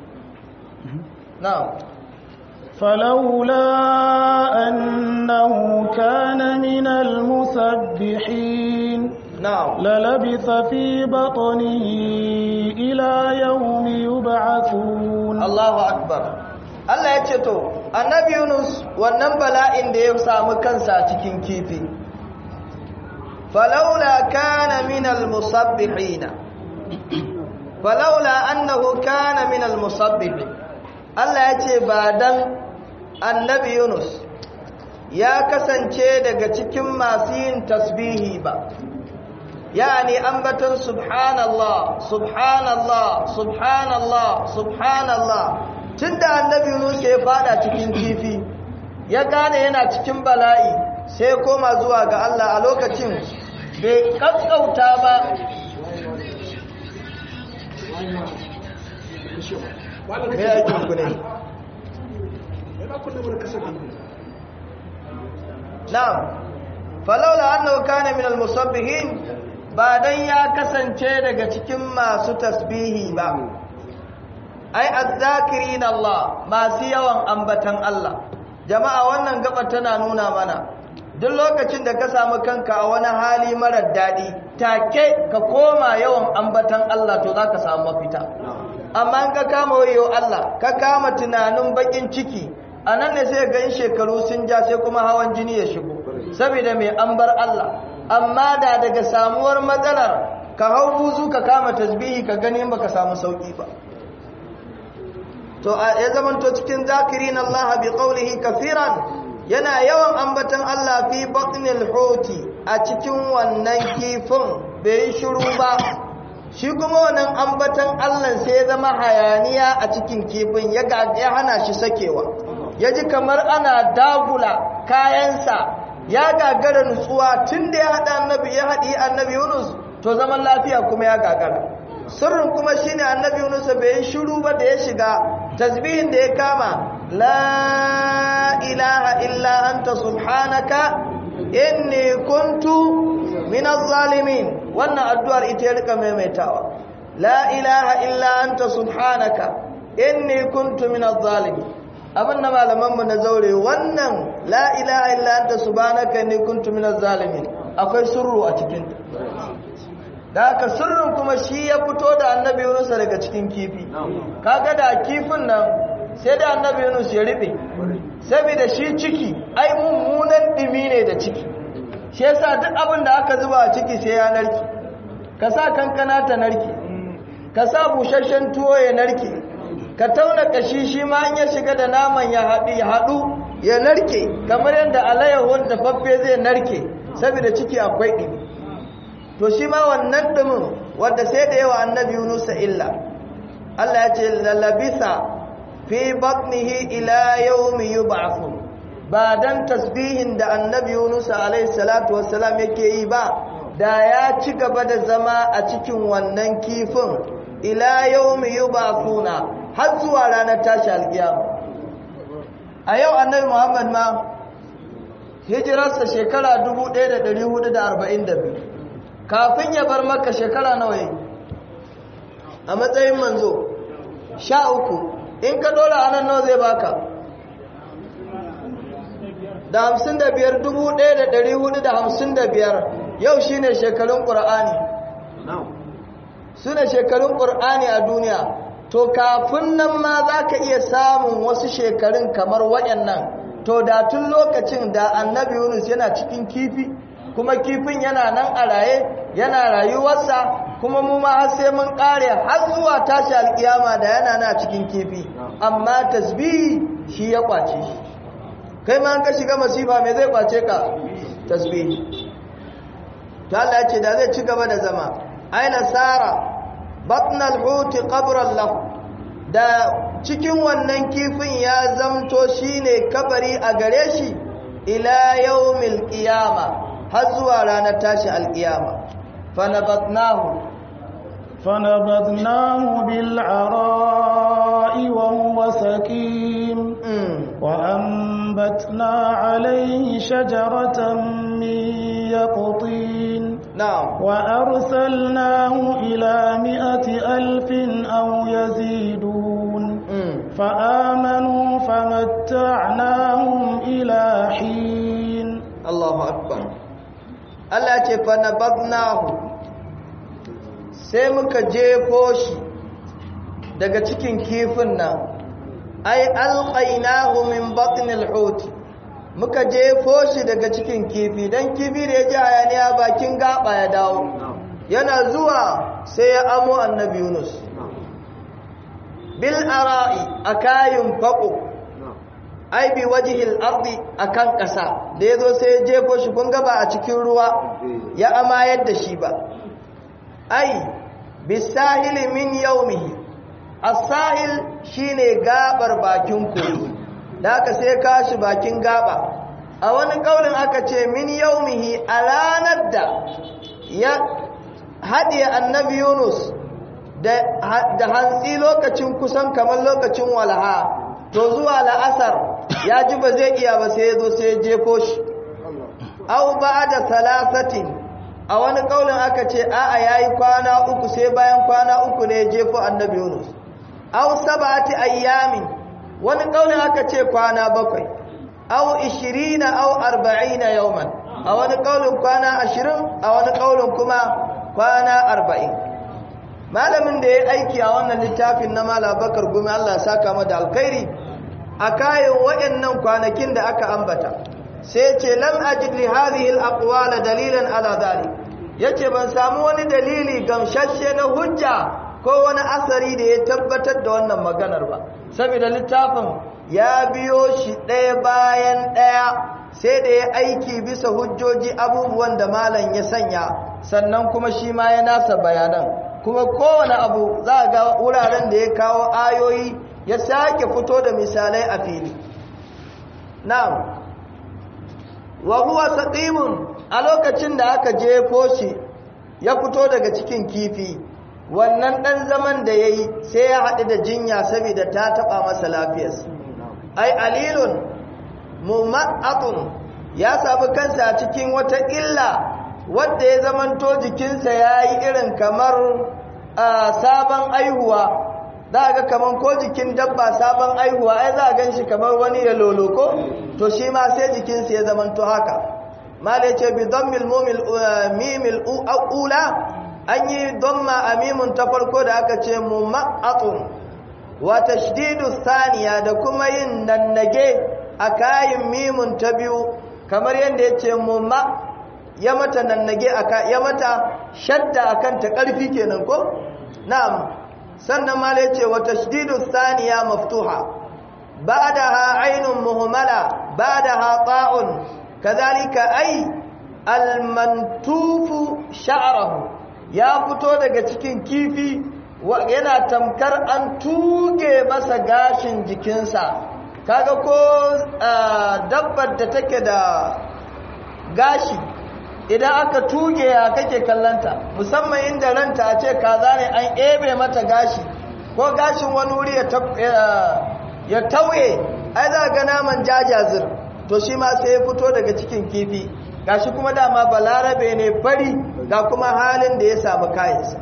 na'am فلولا أنه كان من المسبحين na'am للبث في بطنه إلى يوم يبعثون Allahu akbar Allah ya ce to annabi Yunus wannan bala'in da ya samu kansa a cikin kifi falaula kana min almusabbihin falaula annahu kana min almusabbihin Allah ya ce ba dan annabi Yunus ya kasance daga cikin masu yin tasbihi ba yani ambaton subhanallah subhanallah subhanallah subhanallah tunda annabi Yunus ya fada cikin kifi ya gane yana cikin bala'i sai koma zuwa ga Allah a lokacin bai kaskauta ba me yake ku ne na'am falaula annahu kana min al-musabbihin ba dan ya kasance daga cikin masu tasbihi ba ai azzakirin Allah masu yawan ambatan Allah jama'a wannan gaba tana nuna mana duk lokacin da ka samu kanka a wani hali marar daɗi take ka koma yawan ambatan Allah to zaka samu mafita amma in ka kama wayo Allah ka kama tunanin bakin ciki anan ne sai ga in shekaru sun ja sai kuma hawan jini ya shigo saboda mai ambar Allah amma da daga samuwar matsalar ka hau buzu ka kama tasbihi ka gani in baka samu sauki ba to ya zamanto cikin zakirin Allah bi qawlihi kafiran yana yawan ambatan Allah fi batnil huti a cikin wannan kifin bai shiru ba shi kuma wannan ambatan Allah sai ya zama hayaniya a cikin kifin ya ya hana shi sakewa ya ji kamar ana dagula kayansa ya gagara nutsuwa tun da ya haɗa annabi ya haɗi annabi Yunus to zaman lafiya kuma ya gagara sirrin kuma shine annabi Yunus bai shiru ba da ya shiga tasbihin da ya kama la ilaha illa anta subhanaka inni kuntu minaz zalimin wannan addu'ar ita ya rika maimaitawa la ilaha illa anta subhanaka inni kuntu minaz zalimin abin da malamanmu na zaure wannan la ilaha illa anta subhanaka inni kuntu minaz zalimin akwai sirru a cikin da haka sirrin kuma shi ya fito da annabi Yunus daga cikin kifi kaga da kifin nan sai da annabi Yunus ya ribe saboda shi ciki ai mummunan dimi ne da ciki shi yasa duk abin da aka zuba a ciki sai ya narke ka sa kankana ta narke ka sa busasshen tuwo ya narke ka tauna kashi shi ma in ya shiga da naman ya haɗu ya haɗu ya narke kamar yadda alayyahun da faffe zai narke saboda ciki akwai ɗimi to shi ma wannan ɗumin wadda sai da yawa annabi yunusa illa Allah ya ce lalabisa fi batnihi ila yawmi yub'athun ba dan tasbihin da annabi yunusa alaihi salatu wassalam yake yi ba da ya ci gaba da zama a cikin wannan kifin ila yawmi yub'athuna har zuwa ranar tashi alkiyama a yau annabi Muhammad ma hijirarsa shekara 1442 kafin ya bar maka shekara nawa yi a matsayin manzo sha uku in ka dora anan nawa zai baka da hamsin da biyar dubu ɗaya da ɗari hudu da hamsin da biyar yau shi ne shekarun ƙura'ani su ne shekarun ƙura'ani a duniya to kafin nan ma za ka iya samun wasu shekarun kamar waɗannan to da tun lokacin da annabi yunus yana cikin kifi kuma kifin yana nan a raye yana rayuwarsa kuma mu ma har sai mun kare har zuwa tashi alkiyama da yana na cikin kifi amma tasbihi shi ya kwace shi kai ma an ka shiga masifa me zai kwace ka tasbihi to Allah ya ce da zai ci gaba da zama aina sara batnal huti qabran lahu da cikin wannan kifin ya zamto shine kabari a gare shi ila yawmil qiyama har zuwa ranar tashi alkiyama fanabatnahu فنبذناه بالعراء وهو سكيم وأنبتنا عليه شجرة من يقطين نعم وأرسلناه إلى مئة ألف أو يزيدون فآمنوا فمتعناهم إلى حين الله أكبر Allah ce fa nabadnahu sai muka jefo shi daga cikin kifin nan ai alqainahu min batnil hut muka jefo shi daga cikin kifi dan kifi da ya ji hayaniya bakin gaba ya dawo yana zuwa sai ya amo annabi Yunus bil ara'i akayin faqo ai bi wajhil ardi akan kasa da yazo sai ya jefo shi kun ga ba a cikin ruwa ya amayar da shi ba ai bisahili min yaumihi as-sahil shine gabar bakin kogi da aka sai kashi bakin gaba a wani kaulin aka ce min yaumihi a ranar da ya haɗiye annabi yunus da hantsi lokacin kusan kamar lokacin walaha to zuwa la'asar ya ji ba zai iya ba sai ya zo sai ya jefo shi au ba da salasatin a wani kaulin aka ce a'a yayi kwana uku sai bayan kwana uku ne jefo annabi Yunus aw sab'ati ayyamin wani kaulin aka ce kwana bakwai aw 20 aw 40 yawman a wani kaulin kwana 20 a wani kaulin kuma kwana 40 malamin da ya aiki a wannan littafin na Malam Bakar Gumi Allah ya saka mata alkhairi a kayan waɗannan kwanakin da aka ambata sai ce lam ajid li hadhihi al-aqwal dalilan ala dhalik yace ban samu wani dalili gamshashe na hujja ko wani asari da ya tabbatar da wannan maganar ba saboda littafin ya biyo shi ɗaya bayan ɗaya sai da ya aiki bisa hujjoji abubuwan da malam ya sanya sannan kuma shi ma ya nasa bayanan kuma kowane abu za ga wuraren da ya kawo ayoyi ya sake fito da misalai a fili na'am wa huwa saqimun a lokacin da aka jefo shi ya fito daga cikin kifi wannan dan zaman da yayi sai ya haɗu da jinya saboda ta taba masa lafiyarsa ai alilun mumattun ya sabu kansa a cikin wata illa wanda ya zamanto jikinsa yayi irin kamar sabon aihuwa za ga kamar ko jikin dabba sabon aihuwa ai za a gan shi kamar wani ya loloko to shi ma sai jikinsa ya zamanto haka mala ce bi dhammil mimil ula an yi dhamma a mimun ta farko da aka ce mumattun wa tashdidu thaniya da kuma yin nannage a kayin mimun ta biyu kamar yadda ya ce mumma ya mata nannage aka ya mata shadda akan ta karfi kenan ko na'am sannan mala yace wa tashdidu thaniya maftuha ba'daha aynun muhmala ba'daha ta'un kadhalika ay almantufu sha'ruhu ya fito daga cikin kifi yana tamkar an tuge masa gashin jikinsa kaga ko dabbar da take da gashi idan aka tuge ya kake kallanta musamman inda ranta a ce kaza ne an ebe mata gashi ko gashin wani wuri ya tauye ai za ga naman jajazir to shi ma sai ya fito daga cikin kifi gashi kuma dama balarabe ne fari ga kuma halin da ya samu kayansa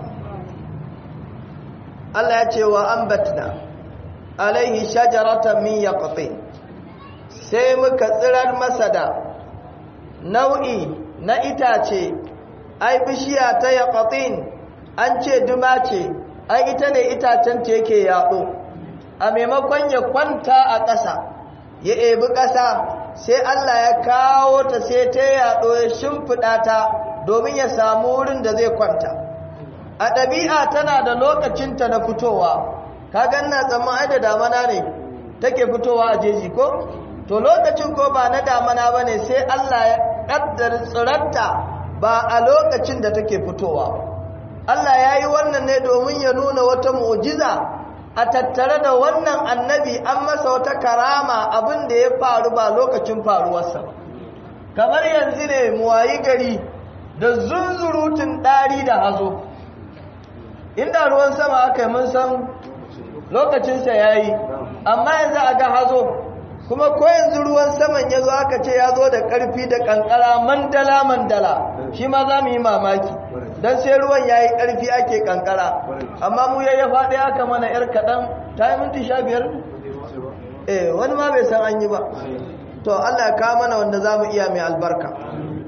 Allah ya ce wa ambatna alaihi shajaratan min yaqtin sai muka tsirar masa da nau'i na itace ai bishiya ta yaqatin an ce duma ce ai ita ne itacen ta yake yaɗo a maimakon ya kwanta a ƙasa ya ebi ƙasa sai Allah ya kawo ta sai ta yaɗo ya shimfiɗa ta domin ya samu wurin da zai kwanta a ɗabi'a tana da lokacinta na fitowa ka ganna tsamman ai da damana ne take fitowa a jeji ko to lokacin ko ba na damana ba ne sai Allah ya ƙaddar tsirarta ba a lokacin da take fitowa Allah ya yi wannan ne domin ya nuna wata mu'jiza a tattare da wannan annabi an masa wata karama abin da ya faru ba lokacin faruwarsa ba kamar yanzu ne muwayi gari da zunzurutun ɗari da hazo inda ruwan sama aka yi mun san lokacinsa ya yi amma yanzu a ga hazo kuma ko yanzu ruwan saman ya zo aka ce ya zo da ƙarfi da ƙanƙara mandala mandala shi ma za mu yi mamaki don sai ruwan ya yi ƙarfi ake ƙanƙara amma mu ya ya faɗi aka mana ‘yar kaɗan ta yi minti sha biyar eh wani ma bai san an yi ba to allah ka mana wanda za mu iya mai albarka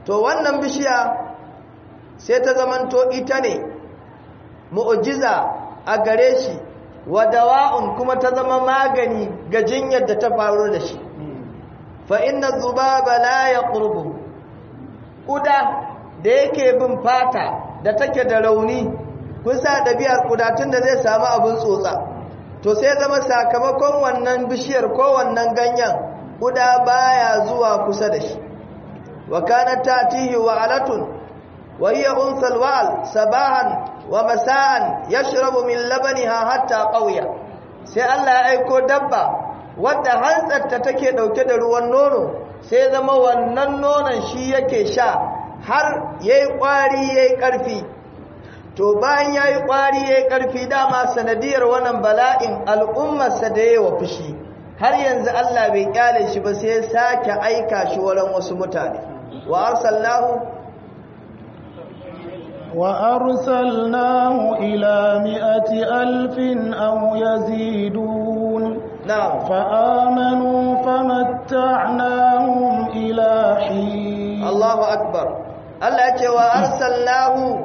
to wannan bishiya sai ta zamanto ita ne mu'jiza a gare shi wa dawa'un kuma ta zama magani ga jinyar da ta faru da shi fa inna dhubaba la yaqrubu kuda da yake bin fata da take da rauni kusa ɗabi'ar kudatun da zai samu abin tsotsa to sai zama sakamakon wannan bishiyar ko wannan ganyen kuda baya zuwa kusa da shi wa kanat tatihi wa alatun wa hiya unsal wa'al sabahan wa masa'an yashrabu min labaniha hatta qawiya sai Allah ya aiko dabba wadda hantsarta take dauke da ruwan nono sai zama wannan nonon shi yake sha har yayi kwari yayi karfi to bayan yayi kwari yayi karfi dama sanadiyar wannan bala'in al'ummarsa da yayi wa fushi har yanzu Allah bai kyale shi ba sai ya sake aika shi wurin wasu mutane wa arsalnahu وأرسلناه إلى مئة ألف أو يزيدون نعم فآمنوا فمتعناهم إلى حين الله أكبر الله يقول وأرسلناه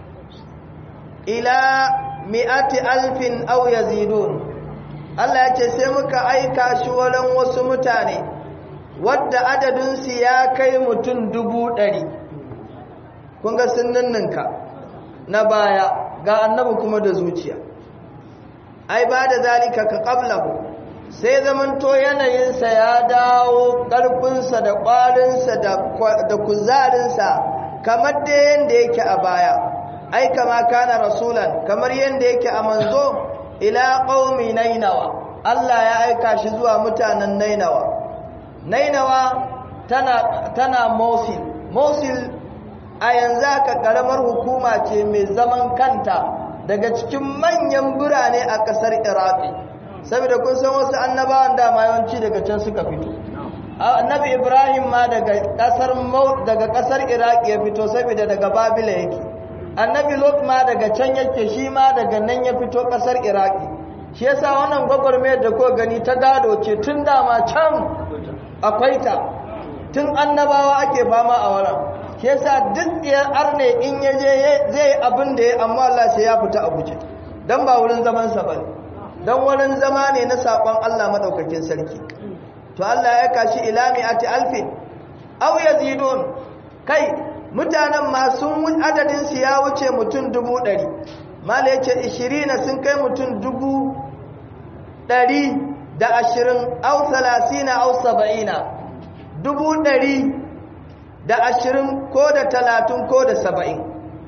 إلى مئة ألف أو يزيدون Allah ya ce sai muka aika shi wurin wasu mutane wadda adadinsu ya kai mutum dubu ɗari kun ga ninninka na baya ga annabi kuma da zuciya ai ba da zalika ka qablahu sai zamanto yanayinsa ya dawo ƙarfinsa da ƙwarinsa da kuzarinsa kamar da yadda yake a baya ai kama kana rasulan kamar yadda yake a manzo ila qaumi nainawa Allah ya aika shi zuwa mutanen nainawa nainawa tana tana mosil mosil a yanzu aka karamar hukuma ce mai zaman kanta daga cikin manyan birane a kasar iraki saboda kun san wasu annabawan dama yawanci daga can suka fito annabi ibrahim ma daga kasar daga kasar iraki ya fito saboda daga babila yake annabi lot ma daga can yake shi ma daga nan ya fito kasar iraki shi yasa wannan gwagwarmayar da ko gani ta gado ce tun dama can akwai ta tun annabawa ake fama a wurin shi yasa duk ɗiyar arne in ya je zai abin da ya amma Allah sai ya fita a guje don ba wurin zaman sa bane don wurin zama ne na saƙon Allah madaukakin sarki to Allah ya kashi ila mi'ati alfin aw yazidun kai mutanen ma sun adadin su ya wuce mutum dubu ɗari mala yace 20 sun kai mutum dubu ɗari da ashirin au salasina au saba'ina dubu ɗari da ashirin ko da talatin ko da saba'in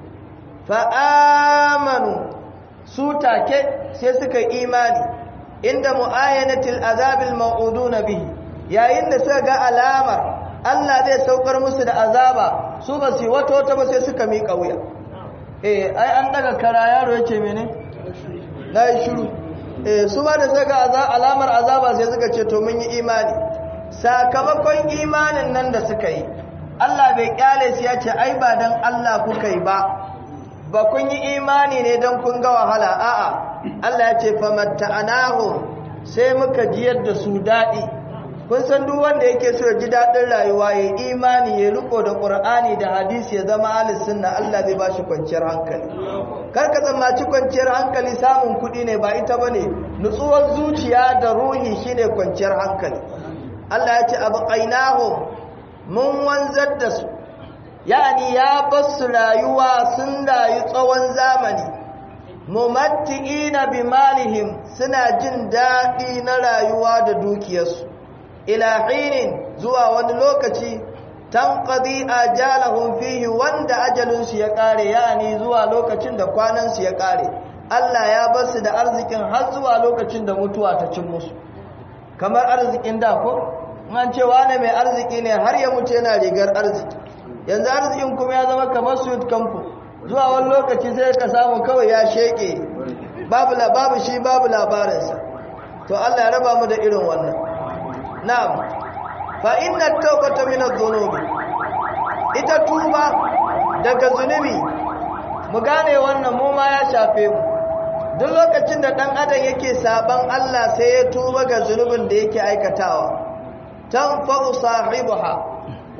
fa'amanu su take sai suka imani inda mu'ayyanatil azabil ma'udu na bihi yayin da suka ga alamar Allah zai saukar musu da azaba su ba su yi wata wata ba sai suka miƙa wuya eh ai an daga kara yaro yake mene na yi shiru eh su ba da suka ga alamar azaba sai suka ce to mun yi imani sakamakon imanin nan da suka yi Allah bai kyale su ya ce ai ba dan Allah kuka yi ba ba kun yi imani ne don kun ga wahala a'a Allah ya ce famatta'anahu sai muka jiyar da su daɗi kun san duk wanda yake so ya ji daɗin rayuwa ya imani ya riko da ƙur'ani da hadisi ya zama ahlus sunna Allah zai bashi kwanciyar hankali kar ka tsammaci kwanciyar hankali samun kuɗi ne ba ita bane nutsuwar zuciya da ruhi shine kwanciyar hankali Allah ya ce abqainahum mun wanzar da su yani ya basu rayuwa sun rayu tsawon zamani mumatti'ina bimalihim suna jin daɗi na rayuwa da dukiyarsu ila hinin zuwa wani lokaci tanqadi ajalahum fihi wanda ajalinsu ya kare yani zuwa lokacin da kwanansu ya kare Allah ya basu da arzikin har zuwa lokacin da mutuwa ta cin musu kamar arzikin da ko an ce wane mai arziki ne har ya mutu yana rigar arziki yanzu arzikin kuma ya zama kamar suit kamfu zuwa wani lokaci sai ka samu kawai ya sheke babu babu shi babu labarinsa to Allah ya raba mu da irin wannan na'am fa inna tawbata min adh-dhunubi ita tuba daga zunubi mu gane wannan mu ma ya shafe mu duk lokacin da dan adam yake saban Allah sai ya tuba ga zunubin da yake aikatawa tanfa'u sahibaha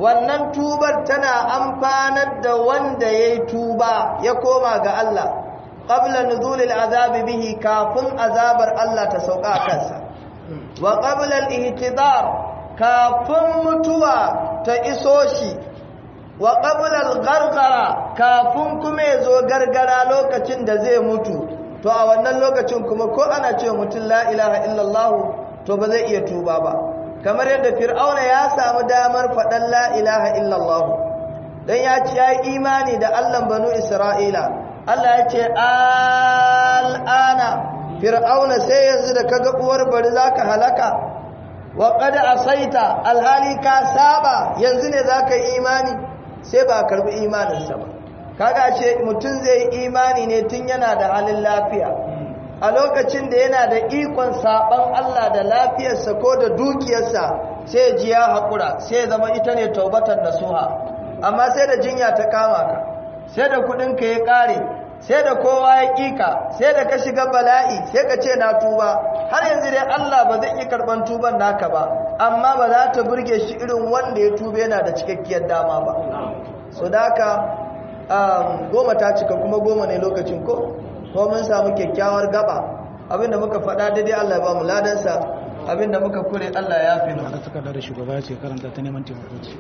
wannan tubar tana amfanar da wanda ya yi tuba ya koma ga Allah qabla nuzulil azabi bihi kafin azabar Allah ta sauka kansa wa qabla al-ihtidar kafin mutuwa ta iso shi wa qabla al-ghargara kafin kuma ya zo gargara lokacin da zai mutu to a wannan lokacin kuma ko ana ce mutum la ilaha illallah to ba zai iya tuba ba kamar yadda fir'auna ya samu damar faɗan la ilaha illallah dan ya ci yayi imani da Allah banu Isra'ila Allah ya ce al'ana fir'auna sai yanzu da kaga uwar bari zaka halaka wa qad asaita alhali ka saba yanzu ne zaka yi imani sai ba karbi imaninsa ba kaga ce mutum zai yi imani ne tun yana da halin lafiya a lokacin da yana da ikon saban Allah da lafiyarsa ko da dukiyarsa sai ji ya haƙura sai zama ita ne taubatar nasuha amma sai da jinya ta kama ka sai da kuɗinka ya ƙare sai da kowa ya ƙika sai da ka shiga bala'i sai ka ce na tuba har yanzu dai Allah ba zai iya karɓar tuban naka ba amma ba za ta burge shi irin wanda ya tuba yana da cikakkiyar dama ba so da haka goma ta cika kuma goma ne lokacin ko ko mun samu kyakkyawar gaba abinda muka faɗa daidai Allah ya ba mu ladansa abinda muka kure Allah ya fi da takarda da shugaba ya ce karanta ta neman taimako ce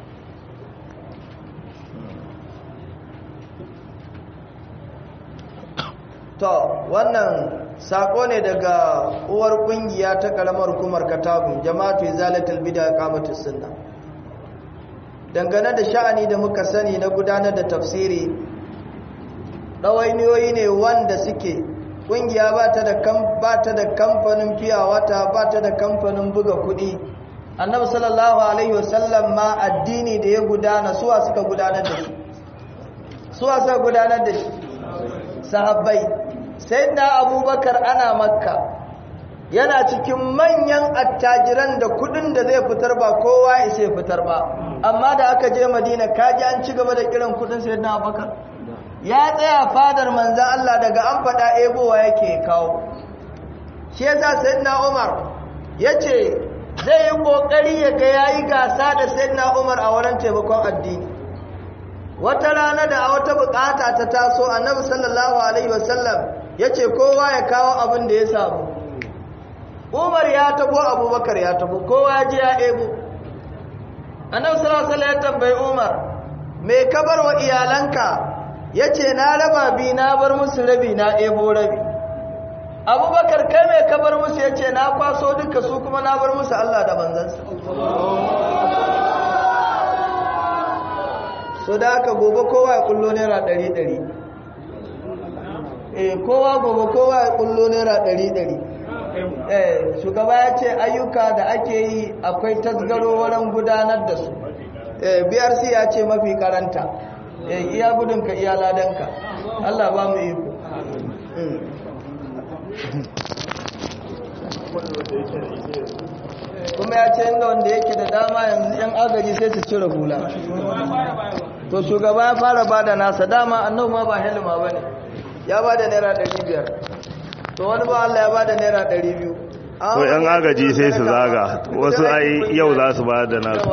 to wannan sako ne daga uwar kungiya ta karamar hukumar katabun jama'atu izalatul bid'a qamatus sunna dangane da sha'ani da muka sani na gudanar da tafsiri ɗawainiyoyi ne wanda suke ƙungiya ba ta da kamfanin fiya wata ba ta da kamfanin buga kuɗi annabi sallallahu alaihi wasallam ma addini da ya gudana suwa suka gudanar da shi suwa suka gudanar da shi sahabbai sai da abubakar ana makka yana cikin manyan attajiran da kudin da zai fitar ba kowa isa fitar ba amma da aka je madina kaji an ci gaba da kiran kudin sai na abubakar ya tsaya fadar manzan Allah daga an faɗa ebowa yake kawo shi yasa sayyidina Umar yace zai yi kokari ya ga yayi gasa da sayyidina Umar a wurin taimakon addini wata rana da a wata bukata ta taso annabi sallallahu alaihi wasallam yace kowa ya kawo abin da ya samu Umar ya tabo Abubakar ya tabo kowa ya je ya ebo annabi sallallahu alaihi wasallam ya tambayi Umar me ka bar wa iyalanka ya ce na raba bi na bar musu rabi na ebo rabi abubakar kai mai kabar musu ya ce na kwaso duka su kuma na bar musu allah da manzansa so da aka gobe kowa ya kullo naira ɗari ɗari eh kowa gobe kowa ya kullo naira ɗari ɗari eh shugaba ya ce ayyuka da ake yi akwai tasgaro wurin gudanar da su eh brc ya ce mafi karanta iya gudunka iya ladanka Allah ba mu iko kuma ya ce inda wanda yake da dama yanzu yan agaji sai su cire hula to shugaba ya fara ba da nasa dama annabu ma ba helima ba ne ya ba da naira 500 to wani ba Allah ya ba da naira 200 ko yan agaji sai su zaga wasu ai yau za su ba da nasu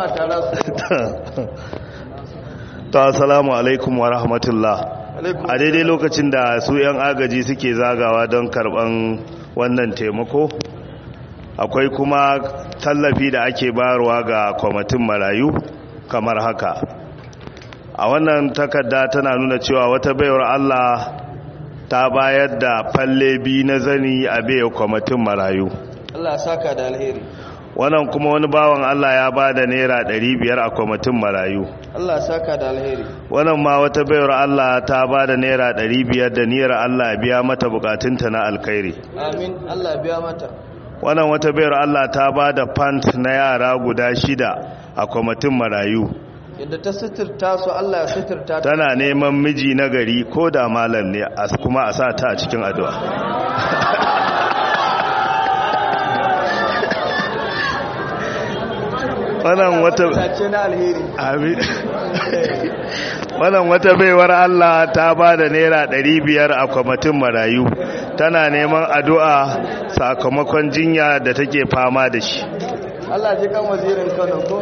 ta assalamu alaikum wa rahmatullah a daidai lokacin da su 'yan agaji suke zagawa don karban wannan taimako akwai kuma tallafi da ake bayarwa ga kwamitin marayu kamar haka a wannan takarda tana nuna cewa wata baiwar allah ta bayar da falle bi na zani a baiwa kwamitin marayu Allah saka da alheri wannan kuma wani bawan Allah ya ba da naira biyar a kwamitin marayu Allah saka da alheri wannan ma wata bayar Allah ta ba da naira biyar da niyyar Allah biya mata bukatunta na alkhairi amin Allah biya mata wannan wata bayar Allah ta ba da pant na yara guda shida a kwamitin marayu yadda ta suturta su Allah ya suturta ta tana neman miji na gari ko da malam ne kuma a sa ta a cikin addu'a wannan wata wannan wata baiwar Allah ta ba da naira biyar a kwamitin marayu tana neman addu'a sakamakon jinya da take fama da shi Allah ji kan wazirin Kano ko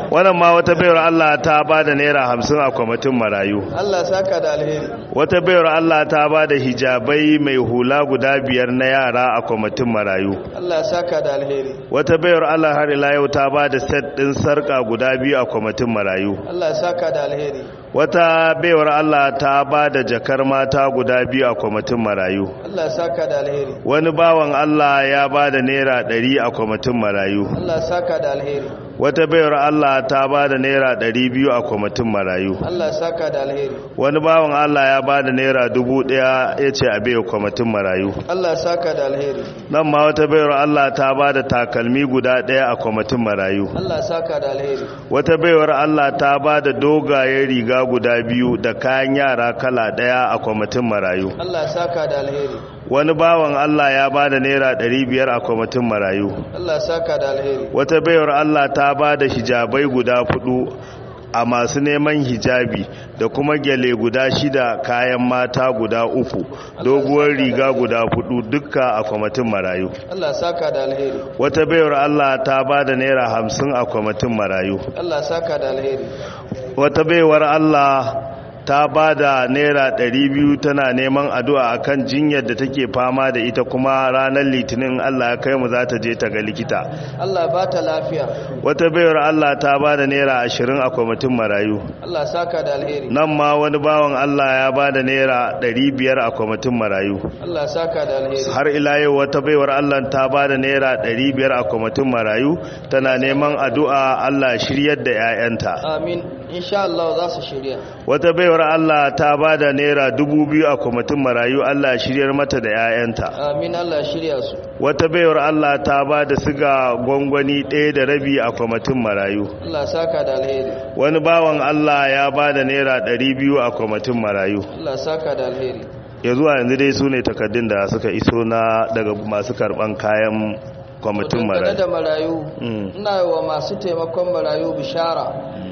wannan ma wata bayar Allah ta ba da naira hamsin a kwamitin marayu Allah saka da alheri wata bayar Allah ta ba da hijabai mai hula guda biyar na yara a kwamitin marayu Allah saka da alheri wata bayar Allah har ila yau ta ba da set ɗin sarƙa guda biyu a kwamitin marayu Allah saka da alheri wata baiwar Allah ta ba da jakar mata guda biyu a kwamitin marayu Allah saka da alheri wani bawan Allah ya ba da naira ɗari a kwamitin marayu Allah saka da alheri wata baiwar Allah ta ba da naira ɗari biyu a kwamitin marayu Allah saka da alheri wani bawan Allah ya ba da naira dubu ɗaya ya ce a bai kwamitin marayu Allah saka da alheri nan ma wata baiwar Allah ta ba da takalmi guda ɗaya a kwamitin marayu Allah saka da alheri wata baiwar Allah ta ba da dogayen riga guda biyu da kayan yara kala ɗaya a kwamitin marayu Allah saka da alheri wani bawan Allah ya ba da naira ɗari biyar a kwamitin marayu Allah saka da alheri wata baiwar Allah ta ba da hijabai guda fudu a masu neman hijabi da kuma gyale guda shida kayan mata guda uku doguwar riga guda fudu dukka a kwamitin marayu Allah saka da alheri wata baiwar Allah ta ba da naira hamsin a kwamitin marayu Allah saka da alheri wata baiwar Allah ta ba da naira biyu tana neman addu'a akan jinyar da take fama da ita kuma ranar litinin Allah ya kai mu za ta je ta ga likita Allah ba ta lafiya wata bayar Allah ta ba da naira ashirin a kwamitin marayu Allah saka da alheri nan ma wani bawan Allah ya ba da naira biyar a kwamitin marayu Allah saka da alheri har ila yau wata baiwar Allah ta ba da naira biyar a kwamitin marayu tana neman addu'a Allah shiryar da 'ya'yanta amin insha Allah za su shirya wata baiwar Allah ta ba da naira dubu biyu a kwamitin marayu Allah shiryar mata da 'ya'yanta amin Allah shirya su wata baiwar Allah ta ba da siga gwangwani ɗaya da rabi a kwamitin marayu Allah saka da alheri wani bawan Allah ya ba da naira ɗari biyu a kwamitin marayu Allah saka da alheri ya zuwa yanzu dai su ne takaddun da suka iso na daga masu karɓan kayan kwamitin Dangane da marayu marayu Mm. ina wa masu taimakon marayu bishara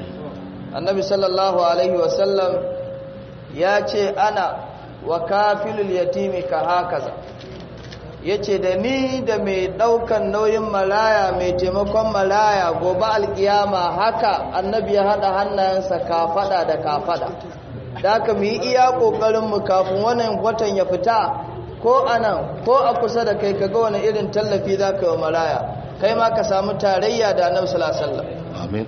annabi sallallahu alaihi wasallam ya ce ana wa kafilul yatimi ka hakaza ya ce da ni da mai daukan nauyin malaya mai taimakon malaya gobe alkiyama haka annabi ya hada hannayensa kafada da kafada da aka mu yi iya ƙoƙarinmu kafin wannan watan ya fita ko a nan ko a kusa da kai kaga wani irin tallafi za ka yi wa malaya kai ma ka samu tarayya da annabi sallallahu alaihi wasallam amin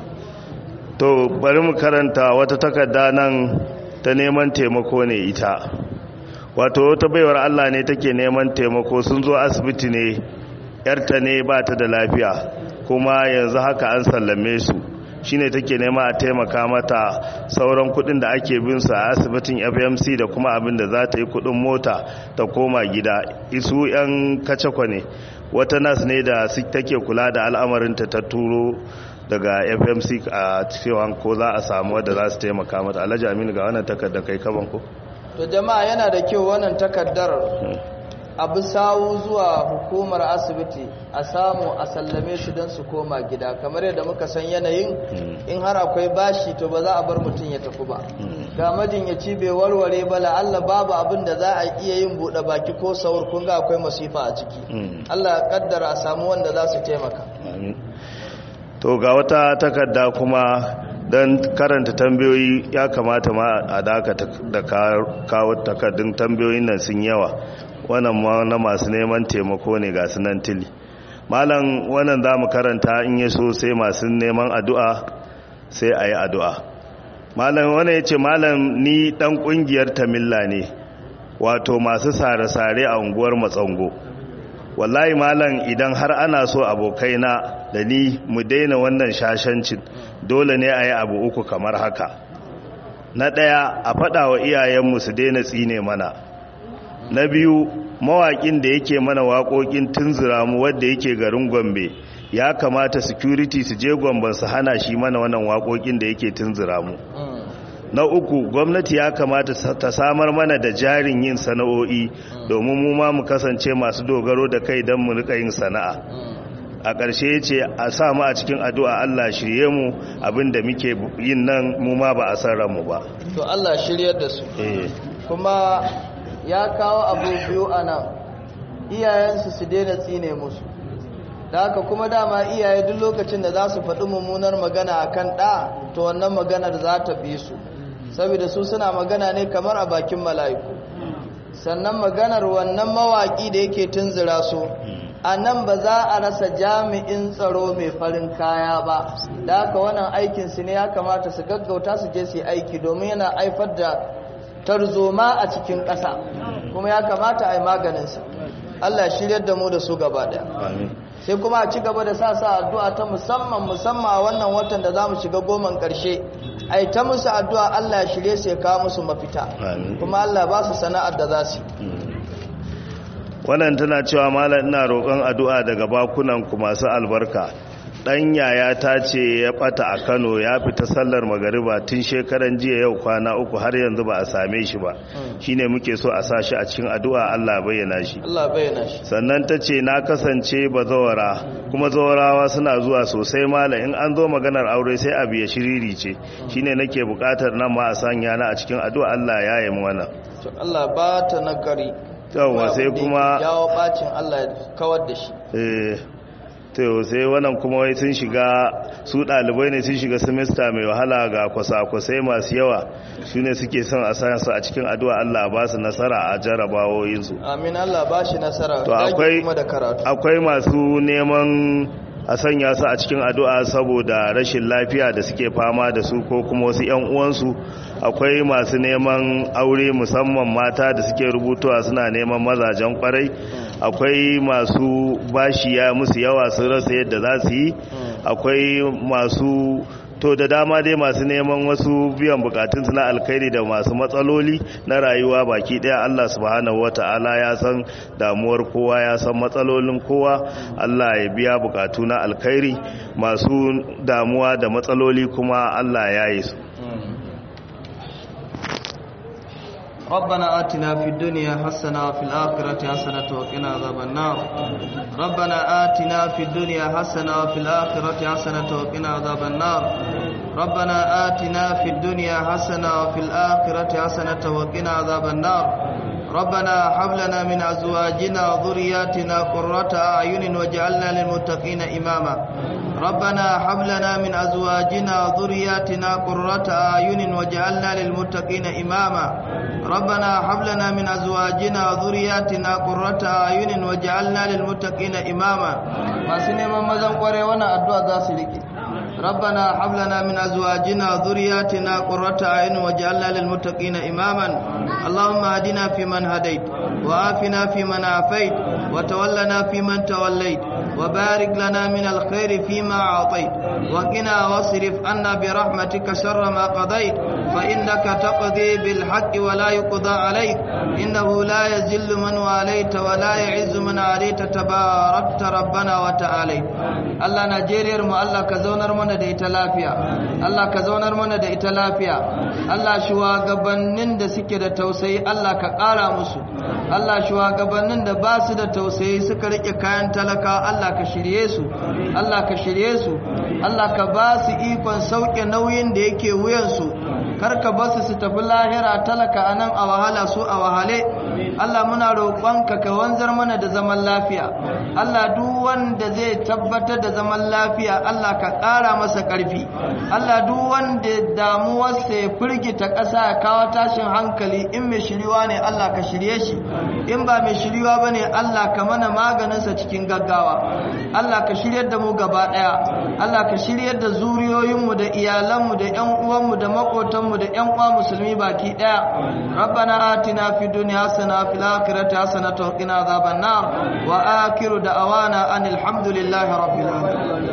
to bari mu karanta wata takarda nan ta neman taimako ne ita wato wata baiwar Allah ne take neman taimako sun zo asibiti ne yarta ne ba ta da lafiya kuma yanzu haka an sallame su shine take nema a taimaka mata sauran kudin da ake bin su a asibitin FMC da kuma abin da za ta yi kudin mota ta koma gida isu yan kacakwa ne wata nas ne da su take kula da al'amarinta ta turo daga FMC a cewa ko za a samu wadda za su taimaka mata alhaji aminu ga wannan takardar kai kaban ko to jama'a yana da kyau wannan takaddar abu sawu zuwa hukumar asibiti a samu a sallame su don su koma gida kamar yadda muka san yanayin in har akwai bashi to ba za a bar mutum ya tafi ba ga majinyaci bai warware ba la'alla babu abin da za a iya yin buɗe baki ko saur kun ga akwai masifa a ciki Allah ya kaddara a samu wanda za su taimaka Amin. to ga wata takarda kuma don karanta tambayoyi ya kamata ma a dakata da kawo takardun tambayoyin nan sun yawa wannan ma na masu neman taimako ne ga sunan tili malam wannan za mu karanta in ya so sai masu neman addu'a sai a yi addu'a malam wannan ya ce malam ni dan kungiyar tamilla ne wato masu sare-sare a unguwar matsango wallahi malam idan har ana so abokaina da ni mu daina wannan shashancin dole ne a yi abu uku kamar haka na ɗaya a faɗa wa iyayenmu su daina tsine mana na biyu mawaƙin da yake mana waƙoƙin tunzura mu wadda yake garin gombe ya kamata security su je gomban su hana shi mana wannan waƙoƙin da yake tunzura mu na uku gwamnati ya kamata ta samar mana da jarin yin sana'o'i domin mu ma mu kasance masu dogaro da kai don mu rika yin sana'a a ƙarshe ya ce a sa mu a cikin addu'a Allah shirye mu abinda muke yin nan mu ma ba a san ranmu ba to Allah shiryar da su eh kuma ya kawo abu biyu a nan iyayensu su daina tsine musu da haka kuma dama iyaye duk lokacin da za su faɗi mummunar magana a kan ɗa to wannan maganar za ta bi su saboda su suna magana ne kamar a bakin mala'iku sannan maganar wannan mawaƙi da yake tunzura su a nan ba za a rasa jami'in tsaro mai farin kaya ba da haka wannan aikinsu ne ya kamata su gaggauta su je su yi aiki domin yana haifar da tarzoma a cikin ƙasa kuma ya kamata a yi maganinsa Allah shiryar da mu da su gaba ɗaya sai kuma a ci gaba da sa sa addu'a ta musamman musamman a wannan watan da za mu shiga goman ƙarshe a yi ta musu addu'a Allah ya shirye su ya kawo musu mafita kuma Allah ba su sana'ar da za su wannan tana cewa malam ina roƙon addu'a daga bakunan ku masu albarka dan yaya ta ce ya bata a Kano ya fita sallar magariba tun shekaran jiya yau kwana uku har yanzu ba a same shi ba shine muke so a sa shi a cikin addu'a Allah bayyana shi Allah bayyana shi sannan ta ce na kasance bazawara kuma zawarawa suna zuwa sosai malam in an zo maganar aure sai abu ya shiriri ce shine nake bukatar nan ma a sanya na a cikin addu'a Allah ya yi wannan to Allah ba ta nagari yawwa sai kuma jawo bacin Allah ya kawar da shi eh to sai wannan kuma wai sun shiga su dalibai ne sun shiga semester mai wahala ga kwasa-kwasai masu yawa su ne suke son a sa su a cikin addu'a Allah ba su nasara a jarabawoyinsu amin Allah ba shi nasara to akwai kuma da karatu akwai masu neman a sanya su a cikin addu'a saboda rashin lafiya da suke fama da su ko kuma wasu 'yan uwansu akwai masu neman aure musamman mata da suke rubutuwa suna neman mazajen kwarai akwai masu bashi ya musu yawa sun rasa yadda za su yi akwai masu to da dama dai masu neman wasu biyan bukatunsu na alkhairi da masu matsaloli na rayuwa baki daya Allah subhanahu wata'ala ya san damuwar kowa ya san matsalolin kowa Allah ya biya bukatu na alkhairi masu damuwa da matsaloli kuma Allah ya yi su ربنا آتنا في الدنيا حسنة وفي الآخرة حسنة وقنا عذاب النار ربنا آتنا في الدنيا حسنة وفي الآخرة حسنة وقنا عذاب النار ربنا آتنا في الدنيا حسنة وفي الآخرة حسنة وقنا عذاب النار ربنا هب لنا من أزواجنا وذرياتنا قرة أعين واجعلنا للمتقين إماما ربنا هب لنا من أزواجنا وذرياتنا قرة أعين واجعلنا للمتقين إماما ربنا هب لنا من أزواجنا وذرياتنا قرة أعين واجعلنا للمتقين إماما ما سنما مزن قري وانا أدعى ذاسلك ربنا هب لنا من أزواجنا وذرياتنا قرة أعين واجعلنا للمتقين إماما اللهم اهدنا فيمن هديت وعافنا فيمن عافيت وتولنا فيمن توليت وبارك لنا من الخير فيما أعطيت وقنا واصرف عنا برحمتك شر ما قضيت فإنك تقضي بالحق ولا يقضى عليك إنه لا يزل من واليت ولا يعز من عليت تباركت ربنا وتعالى Allah Najeriyar mu Allah ka zaunar mana da ita lafiya Allah ka zaunar mana da ita lafiya Allah shugabannin da suke da tausayi Allah ka ƙara musu Allah shugabannin da ba su da tausayi suka rike kayan talaka Allah ka shirye su Allah ka shirye su Allah ka ba su ikon sauke nauyin da yake wuyansu karka basu su tafi lahira talaka anan a wahala su a wahale Allah muna roƙonka ka wanzar mana da zaman lafiya Allah duk wanda zai tabbatar da zaman lafiya Allah ka ƙara masa ƙarfi Allah duk wanda damuwarsa ya firgita ƙasa ya kawo tashin hankali in mai shiriwa ne Allah ka shirye shi in ba mai shiriwa ba ne Allah ka mana maganinsa cikin gaggawa Allah ka shiryar da mu gaba ɗaya Allah ka shiryar da zuriyoyinmu da iyalanmu da ƴan uwanmu da maƙotanmu da ƴan uwa musulmi baki ɗaya rabbana atina fid dunya hasana fil akhirati hasanatan wa qina adhaban nar wa akhiru da'awana anil hamdulillahi rabbil alamin